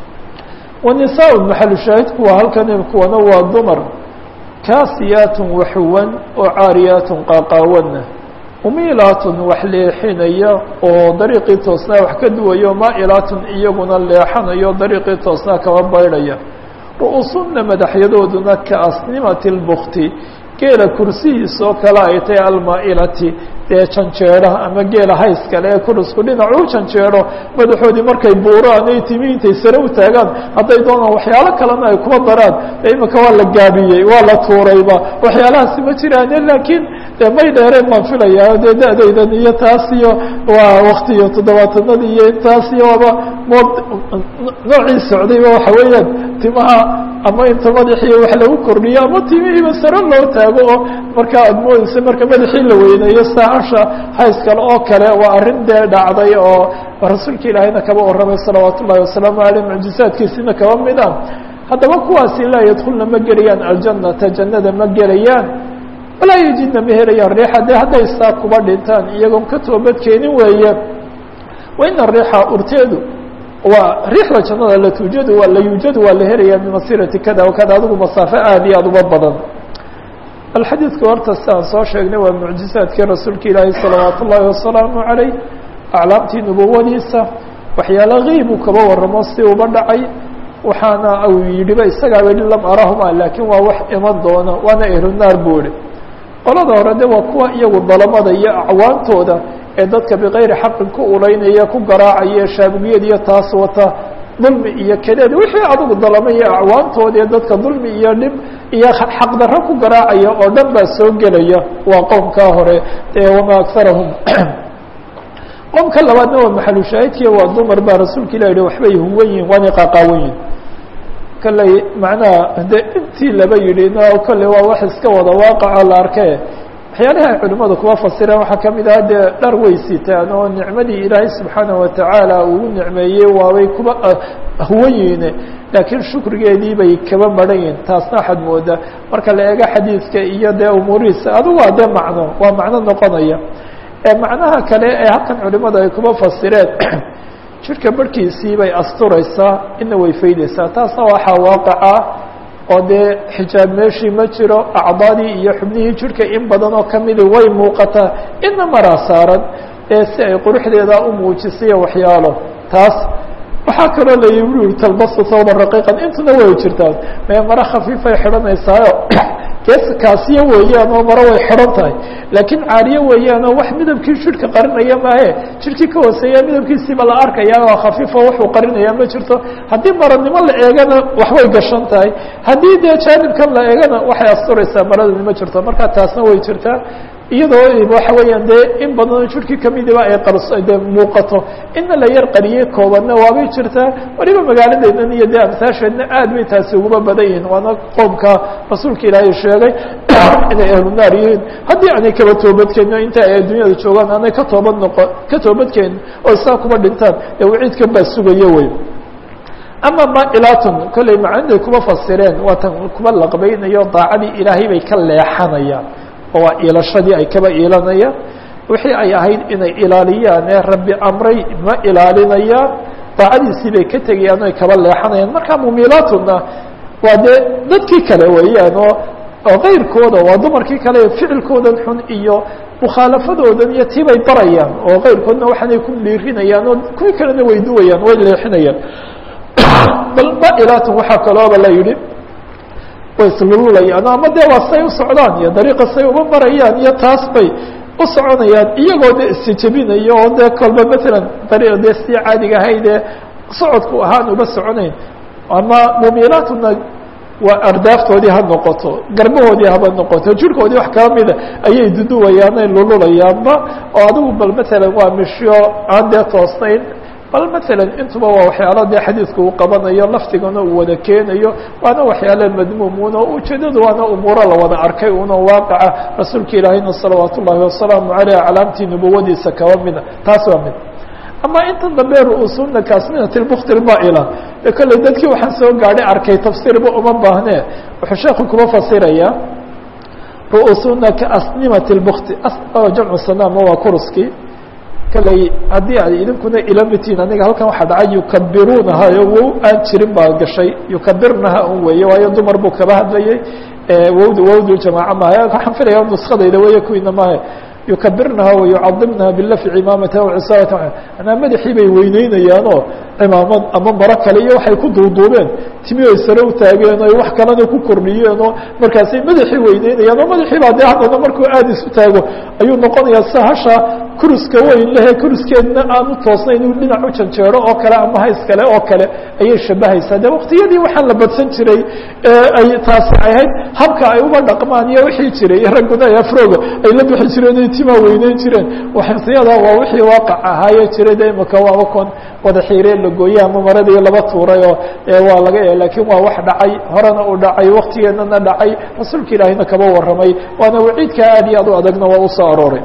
wanisaa maxalu shaahidku waa halkan kuwana waa dumar kaasiyaatun waxuwan oo caariyaatun qaaqaawana umiilaatun wax leexinaya oo dariiqii toosnaa wax ka duwayo maa'ilaatun iyaguna leexanayo dariiqii toosnaa kaba baydhaya ru-usunna madaxyadooduna ka asnimati اlbukti geela kursihiis oo kale ay tahay almaa'ilati dee janjeedha ama geela hays kale ee kurusku dhinacuu janjeedho madaxoodii markay buuraan ay timi intay sare u taagaan hadday doonaan waxyaalo kalena ay kuma daraan de imika waa la gaabiyey waa la tuurayba waxyaalahaasi ma jiraane laakiin dee may dheereen baan filayaa dee da-daydan iyo taas iyo waa waktiyo toddobaatanadii iyo intaas iyo waaba mood noocii socdayba waxa weeyaan timaha ama inta madaxii wax lagu kordhiyo ama timihiiba sare loo taago oo markaa aad moodeysa marka madaxii la weyneeyo saasha hays kale oo kale waa arrin dee dhacday oo rasuulka ilaahayna kaba warramay salawaat ullahi wasalaamu aleyh mucjizaadkiisina kaba mid ah haddaba kuwaasi laa yadkulna ma gelayaan aljanata jannada ma gelayaan walaa yajidna ma helayaan riixa dee hadday saa kuba dhintaan iyagoon ka toobadkeenin weeye waina riixa urteedu waa riixda jannada la tuujadu waa la yuujadu waa la helaya min masirati kada wa kada adigu masaafo aada iyo aada uba badan bal xadiidka horta si aan soo sheegnay waa mucjizaadkii rasuulka ilaahi salawaat ullaahi wasalaamu calayh aclaamtii nubuwadiisa waxyaalo geyb uu kaba waramo si uba dhacay waxaana uu yidhiba isagaa weli lam arahuma laakiin waa wax iman doona waana ehlunaar buu ihi qolada hore de waa kuwa iyagu dalamada iyo acwaantooda ee dadka bikayri xaqin ku ulaynaya ku garaacaya shaabugiyad iyo taas wata dulmi iyo kadeed wixii adigu dalama iyo acwaantooda ee dadka dulmi iyo dhib iyo xaqdarro ku garaacaya oo dhan baa soo gelaya waa qowmkaa hore ee wamaa agarahum qowmka labaadna waa maxalushaahidkiya waa dumar baa rasuulka ilah yihi waxbay huwan yihin waanay qaaqaawan yihin kalley macnaha de intii laba yidhina kolley waa wax iska wada waaqaca la arke waxyaalaha ay culimmadu kuwa fasireen waxaa kamid ah dee dhar way sitaan oo nicmadii ilaahay subxaana watacaala uu nicmeeyey waabay kuba huwan yihiin laakiin shukrigeedii bay kaba maran yihin taasna waxaad moodaa marka la eego xadiidka iyo dee umuurihiisa adigu waa dee macno waa macno noqonaya macnaha kale ee halkan culimadu ay kuba fasireen jirka barhkiisii bay asturaysaa ina way faydaysaa taasna waxaa waaqaca oo dee xijaab meeshii ma jiro acdaadii iyo xubnihii jirka in badan oo kamidi way muuqataa ina maraa saaran ee si ay quruxdeeda u muujisiyo waxyaalo taas waxaa kaloo layi u yihi talbasu thawba raqiiqan intuna way jirtaa mee maro khafiifay xidhanaysaayo gees kaasiyo weeyaan oo maro way xidhan tahay laakiin caariye weeyaan oo wax midabkii jidhka qarinaya maahe jidhkii ka hooseeya midabkiisiiba la arkaya oo khafiifo wuxuu qarinaya ma jirto haddii maranimo la eegana waxbay gashan tahay haddii dee jaanibkan la eegana waxay asturaysaa maradani ma jirto marka taasna way jirtaa iyadoo waxa weeyaan dee in badanoo jidhkii kamidiba ay qars de muuqato ina la yar qariyey koobanna waabay jirtaa waliba magaaladeednan iyo dee amsaasheedna aad bay taasi uguba badan yihiin waana qoomka rasuulka ilaahay sheegay inay ahlu naar yihiin haddii aanay kaba toobadkeenno inta ay adduunyada joogaan aanay ka toobad noqon ka toobadkeen oo isaa kuba dhintaan ee waciidkan baa sugaya wey ama mailatun kolley macaaniday kuba fasireen waatan kuba laqbaynayo daacadii ilaahay bay ka leexanayaan oo waa iilashadii ay kaba iilanayaan wixii ay ahayd inay ilaaliyaan ee rabbi amray ma ilaalinayaan daacadiisii bay ka tegayaan oy kaba leexanayaan marka mumilaatuna waa dee dadkii kale weeyaan oo oo kayrkooda waa dumarkii kale ficilkoodan xun iyo mukhaalafadoodan iyo tibay barayaan oo kayrkoodna waxaanay ku dhiirinayaan oo kuwii kalena way duwayaan way leexinayaan bal ma'ilaatun waxaa kalooba la yidhi way islululayaan ama dee waa say u socdaan iyo dariiqa say uma marayaan iyo taas bay u soconayaan iyagoo de isjejebinayo oo dee kolba matalan dariiq dee sii caadiga ahaydee socodku ahaan uma soconayn ama mumilaatuna waa ardaaftoodii ha noqoto garbahoodii haba noqoto jirhkoodii wax kala mida ayay duduwayaanay lululayaanba oo adigu bal matalan waa mishyo aan dee toosnayn bal matalan intuba waa waxyaalo dee xadiidku uu qabanayo laftigana uu wada keenayo waana waxyaalo madmuumuun oo ujeedadu waana umuuro la wada arkay una waaqaca rasuulka ilaahayna salawaat ullaahi wasalaamu caleyh calaamtii nubuwadiisa kaba mida taas waa mid ama inta dambe ru'uusuna kaasminat lbukti lmaila ee kolley dadkii waxaan soo gaadhay arkay tafsiirba uma baahnee wuxuu sheeku kuma fasirayaa ru'uusuna kaasnimati lbukti jamcu sanama waa kuruskii kolley haddii ay idinkuna ila mitiin aniga halkan waxaa dhacay yukabiruunaha wow aan jirin baa gashay yukabirnaha un weeye waayo dumar buu kaba hadlayay wowdu wowdu jamaaca maaha waxaan filaya nuskadayda weeye kuwiina maaha yukabirnaha wayucadimnaha bilafci cimaamata wcisaabata manaa madaxii bay weyneynayaanoo cimaamad ama maro kale iyo waxay ku duuduubeen timi ay sare u taageen oy wax kalena ku kordhiyeen oo markaasay madaxii weyneynayaan oo madaxii baa dee haddana markuu aada isu taago ayuu noqonayaa sa hasha kuruska weyn lehe kuruskeedna aan u toosnay inuu dhinac u janjeero oo kale ama hays kale oo kale ayay shabahaysaa de waktiyadii waxaan la badsan jiray ay taasi ahayd habka ay uga dhaqmaan iyo wixii jiray ragguna ay afrooga ay la bixi jireen ay timaa weyneyn jireen waktiyada waa wixii waaqac ahaaye jiray de imaka waaba kon wada xiiree la gooye ama maradii laba tuuray oo waa laga e lakiin waa wax dhacay horena u dhacay waktigeennana dhacay rasuulka ilaahina kaba warramay waana waciidka aad iyo aad u adagna waa usoo arooray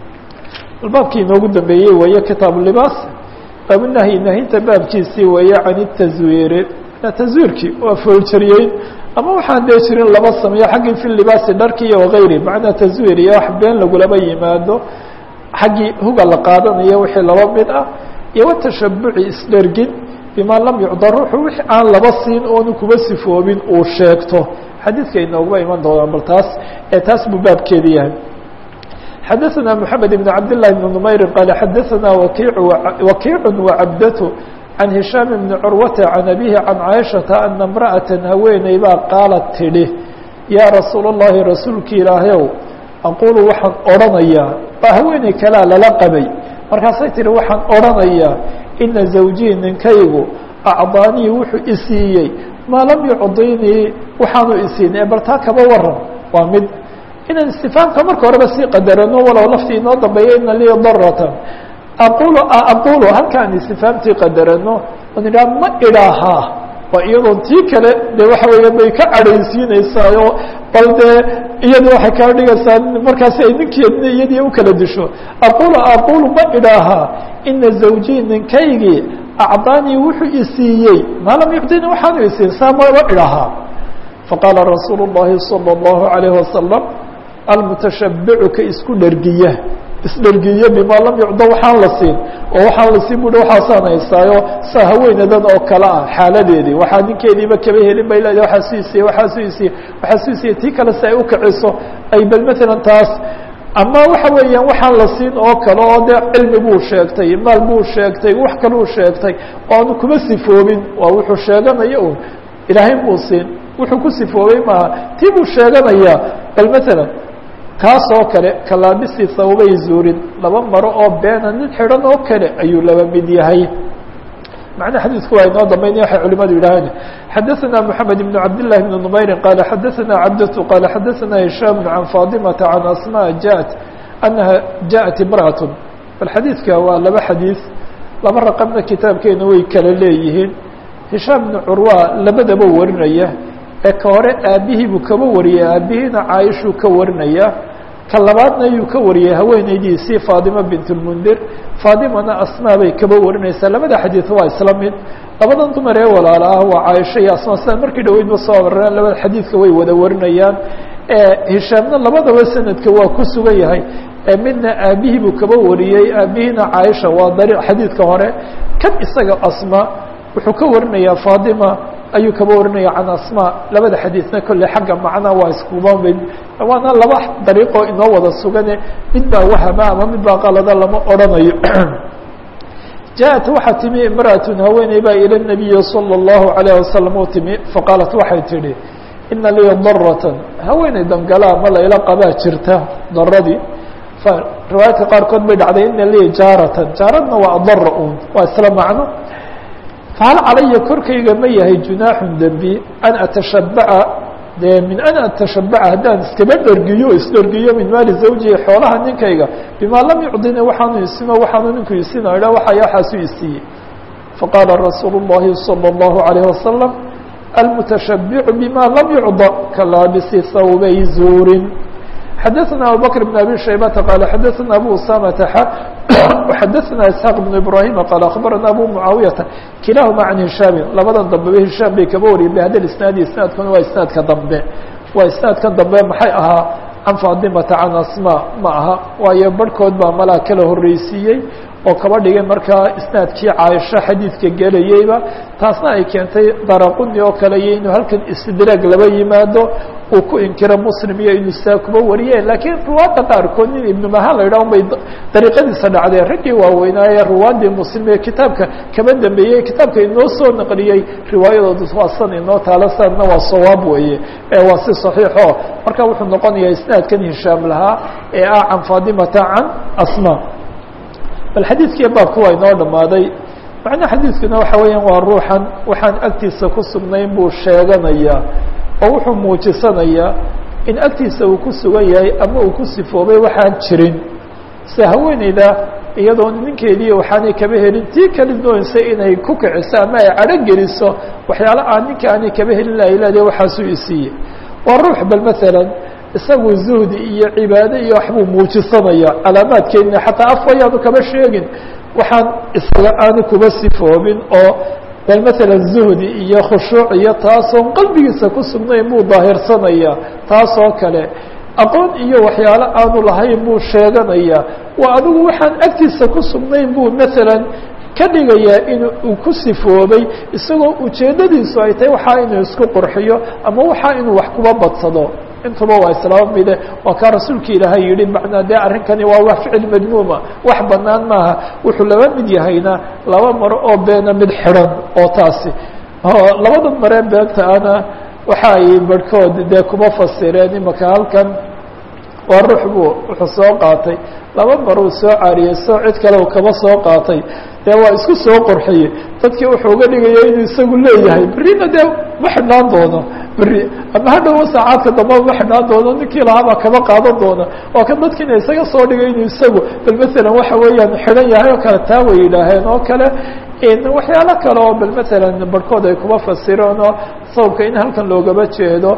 baabkii inoogu dambeeyey weeye kitaabu libaas baabunahyi nahinta baabkiisii weeye can itazwiiri tazwiirkii waa fooljaryeyn ama waxaan dee jirin laba sameeyo xaggii fi libaasi dharki iyo wagayri macnaa tazwiir iyo wax been lagulaba yimaado xaggii huga la qaadanayo wixii laba mid ah iyo watashabuci isdhergin bima lam yucda ruuxu wixii aan laba siin oonu kuba sifoobin uu sheegto xadiidka inooguba iman doonaan bal taas ee taas buu baabkeedi yahay xadaثna mحamed بn cabd لlah بn نmayri qaal xadaثna wakiic وcabdة can hishaam bni curwata can abihi can caaishaةa ana اmraأaة haweeney baa qaalat tidhi yaa rasuul الlahi rasuulki ilaahayow aqulu waxaan odrhanayaa baa haweeney kalea lala qabay markaasay tihi waxaan odrhanayaa ina zawjii ninkaygu acdaanii wuxuu isiiyey maa lam yucdinii waxaanu isiinay bal taa kaba waran waa mid inaan istifaamka marka horeba sii qadarano walow laftii inoo dambeeya ina lii daratan aqulu aqulu halkaan istifaamtii qadarano on idhaha ma idhaahaa waa iyadoon tii kale de waxa weeya bay ka cadhaysiinaysaayo bal dee iyada waxay kaa dhigaysaa markaasi ay ninkeedna iyadii ukala disho aqulu aqulu ma idhaahaa ina zawjii ninkaygii acdaanii wuxuu isiiyey maa lam yucdini waxaanu isiin saa mama idhaahaa faqaala rasuulu الlahi salى الlahu عalayه wasalam almutashabicu ka isku dhergiya isdhergiye bima lam yucda waxaan la siin oo waxaan la siin bui waxaasaan haysaayo saa haweenadan oo kale ah xaaladeedii waxaa ninkeediiba kaba helin bay leedahay waxaa su isiye waxaa su isiye waxaa su isiye tii kale si ay ukiciso ay bal matalan taas ama waxa weeyaan waxaan la siin oo kale oo dee cilmi buu sheegtay maal buu sheegtay wax kaluu sheegtay oo aanu kuma sifoobin waa wuxuu sheeganaya un ilaahay buu siin wuxuu ku sifoobay maaha tii buu sheeganayaa bal matalan kaas oo kale kalaabisi thawbay zuurin laba maro oo beena nin xidhan oo kale ayuu laba mid yahay macna xadiidku waa inoo dambeynaya waxay culimadu yidhaaheen xadaثana moxamed ibn cabd لlahi bn nmayri qaala xadaثana cabdatu qaala xadaثana hishaam can faadimata can asma jaءat anaha jaءat imra'at bal xadiidka waa laba xadiid laba raqamna kitaabkeena way kala leeyihiin hishaam bn curwa labadaba warinaya ee ka hore aabbihii buu kaba wariyey aabbihiina caaishuu ka warinaya ka labaadna ayuu ka wariyey haweeneydiisii faadima bint lmundir faadimana asmaa bay kaba warinaysaa labada xadiid waa isla mid labadan dumar ee walaala ah waa caaisho iyo asmaa sidaan markii dhaweydba soo abareen labada xadiidka way wada warinayaan hishaamna labadaba sanadka waa ku sugan yahay midna aabbihii buu kaba wariyey aabbihiina caaisha waa dari xadiidka hore kan isaga asma wuxuu ka warinayaa faadima ayuu kaba warinaya can asma labada xadiidna kolley xagga macna waa iskuba mid waana laba dariiqoo inoo wada sugane mid baa wahama ama mid baa qalada lama odhanayo jaءat waxaa timi imra'atun haweeney baa ila nabiyi salى الlahu عalيه wasalam u timi faqaalat waxay tidhi ina lii daratan haweeney dangalaa ma layla qabaa jirta daradii riwaayadka qaarkood bay dhacday ina lii jaaratan jaaradna waa adara un waa isla macno fahal calaya korkayga ma yahay junaaxun dembi an atashabaca dee min an atashabaca haddaan iskaba dhergiyo isdhergiyo min maali zawjihi xoolaha ninkayga bimaa lam yucdini waxaanu isino waxaanu ninku isina idha waxaya waxaasu isiiyey faqaala rasuulu الlahi salى الlahu عalيه wasalam almutashabicu bima lam yucda kalaabisi hawbay zuurin xadaثna abubakr بn abi shaybata qaala xadaثna abu usamata xadaثna isxaaq بn ibrahima qaala akhbarana abu mucaawiyata kilaahuma can hishaamin labadan dambeba hishaam bay kaba wariyeen bihada isnaadi isnaadkuna waa isnaadka dambe waa isnaadkan dambe maxay ahaa can faadimata can asma ma aha waayo barhkood baa malaa kala horreysiiyey oo kaba dhigay markaa isnaadkii caaisho xadiidka gelayeyba taasna ay keentay daraquni oo kale iyo inuu halkan istidraag laba yimaado uu ku inkiro muslim iyo inuu saa kuba wariyeen laakiin ruwaadda qaarkood nin ibnu mahan la yidhah bay dariiqadiisa dhacdeen raggii waaweynaaye ruwaaddii muslim ee kitaabka kaba dambeeyey kitaabka inoo soo naqliyey riwaayadoodu waa san inoo taalo sanna waa sawaab weeye ee waa si saxiixo marka wuxuu noqonayaa isnaadkan hishaam lahaa ee ah can faadimata can asma bal xadiidkii baabka waa inoo dhammaaday macnaha xadiidkuna waxa weeyaan waa ruuxan waxaan agtiisa ku sugnayn buu sheeganayaa oo wuxuu muujisanayaa in agtiisa uu ku sugan yahay ama uu ku sifoobay waxaan jirin se haweeneyda iyadoo ninkeedii waxaanay kaba helin tii kali doonaysa inay ku kiciso ama ay cadho geliso waxyaala aan ninka aanay kaba helin ay leedahay waxaasuu isiiyey waa ruux bal maalan isagu zuhdi iyo cibaado iyo waxbuu muujisanaya calaamaadkeedina xataa af wayaanu kaba sheegin waxaan isaga aanu kuba sifoobin oo bal maalan zuhdi iyo khushuuc iyo taasoon qalbigiisa ku sugnayn buu daahirsanaya taasoo kale aqoon iyo waxyaalo aanu lahayn buu sheeganaya waa adigu waxaan agtiisa ku sugnayn buu maalan ka dhigayaa in uu ku sifoobay isagoo ujeeddadiisu ay tahay waxaa inuu isku qurxiyo ama waxaa inuu wax kuba badsado intuba waa islaama mide waa kaa rasuulka ilaahay yihi macnaa dee arrinkani waa wax ficil madmuuma wax banaan maaha wuxuu laba mid yahayna laba maro oo beena mid xidhan oo taasi labada maree beenta ana waxa ay barhkood dee kuma fasireen imaka halkan waa ruux buu wuxuu soo qaatay laba maruu soo caariyey soo cid kale u kaba soo qaatay dee waa isku soo qorxiyey dadkii wuxuu uga dhigaya inuu isagu leeyahay berrina dee ma xidhnaan doono berri ama hadhowa saacaadka dambaba ma xidhnaan doono ninkii lahaabaa kaba qaadan doona waa kan dadkiina isaga soo dhigay inuu isagu bal maalan waxa weeyaan xidhan yahay oo kale taa way yidhaaheen oo kale waxyaalo kale oo bal maalan barhkood ay kuma fasireen oo sababka in halkan loogaba jeedo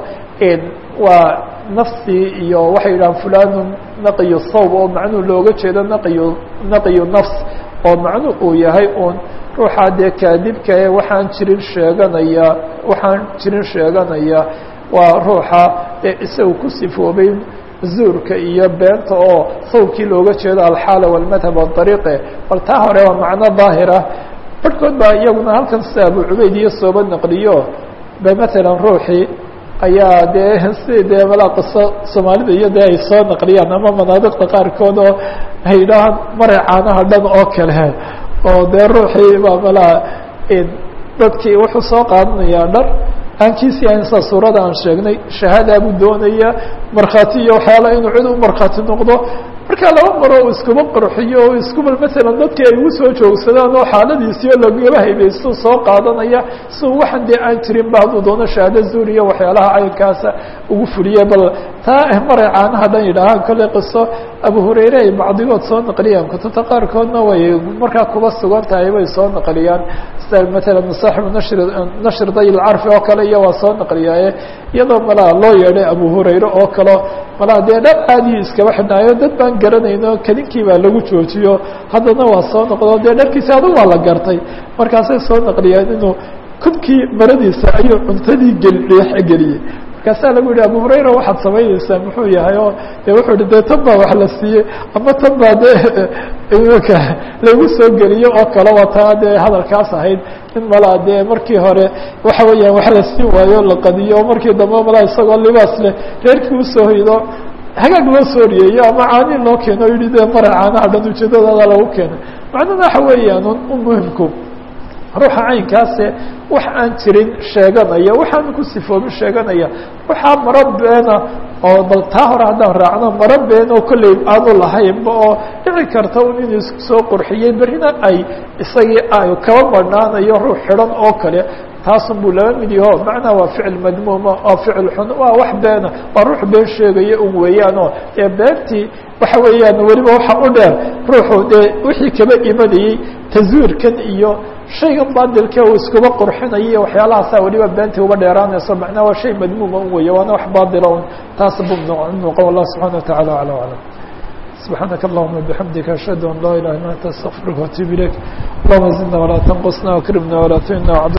waa nafsii iyo waxay yidhahaan fulanu naqiyu sawb oo macnuhu looga jeedo naqiyu naqiyu nafs oo macnu uu yahay uun ruuxaa dee kaadibka ee waxaan jirin sheeganaya waxaan jirin sheeganaya waa ruuxa ee isaga ku sifoobay zuurka iyo beenta oo sawbkii looga jeedo alxaala walmadhab adariiqe bal taa hore waa macno daahira barhkood baa iyaguna halkan sida abu cubayd iyo sooba naqliyo ba maalan ruuxii ayaa dee si dee malaa qiso soomaalida iyo dee ay soo naqliyaan ama manaadiqda qaarkood oo ay yidhaahaan maray caanaha dhan oo kale oo dee ruuxii baa malaa dadkii wuxuu soo qaadanayaa dhar aankiisii ahayn saa suurada aan sheegnay shahaadaa buu doonaya markhaati iyo waxyaala inuu cid u markhaati noqdo markaa laba maro u iskuba qorxiyo o iskuba maalan dadkii ay ugu soo joogsadaan oo xaaladiisii oo lagaba haybaystu soo qaadanaya si waxan dee aan jirin ba hadduu doono shahaado zuuriya waxyaalaha caynkaasa ugu fuliye bal taa maray caanaha dhan yidhaahaan kolley qiso abu hurayre ay bacdigood soo naqliyaan kutubta qaarkoodna way markaa kuba sugan tahay bay soo naqliyaan sida maalan masaaxibu nashri nashri day lcarfi oo kale iyo waa soo naqliyaaye iyadoo malaa loo yeedhay abu hurayre oo kale malaa dee dhab aadiyi iskaba xidhnaayo dad baan garanayno kelinkii baa lagu joojiyo haddana waa soo noqdo dee dharkiisi adigu waa la gartay markaasay soo naqliyeen inuu kubkii maradiisa ayuu cuntadii gel dheex geliyey markaasaa lagu yihi abu hurayra waxaad samaynaysaa muxuu yahay oo de wuxuu hi dee tan baa wax la siiyey ama tan baa dee imika lagu soo geliyo oo kale waa taa dee hadalkaas ahayd in malaa dee markii hore waxa weeyaan wax la siin waayo la qadiyo markii dambe malaa isagoo libaas leh reerkii usoo hoydo hagaag loo soo riyeeyo ama caani loo keeno o yihi dee mara caanaha dhan ujeedadooda lagu keenay macnada waxa weeyaan u muhimku ruuxa caynkaase wax aan jirin sheeganaya waxaan ku sifoobin sheeganaya waxaa maro beena oo bal taa hore haddaan raacno maro been oo kolley aanu lahaynba oo dhici karta un inuu isku soo qurxiyey berrina ay isagii ay kaba badhnaanayo ruux xidhan oo kale taasun buu laba mid yaho macnaa waa ficil madmuuma waa ficil xun waa wax beena waa ruux been sheegaya un weeyaanoo dee beentii waxa weeyaan weliba waxa u dheer ruuxu dee wixii kaba imanayey taswiirkan iyo shaygan baadilka uu iskuba qurxinaya iyo waxyaalahaasa weliba beentii uba dheeraanayso macnaa waa shay madmuuma un weeye waana wax baadila un taas bu noqon wallah subxana wa tacala acla aclam سبحانك اللهم وبحمدك أشهد أن لا إله إلا أنت أستغفرك وأتوب إليك اللهم زدنا ولا تنقصنا وأكرمنا ولا تهنا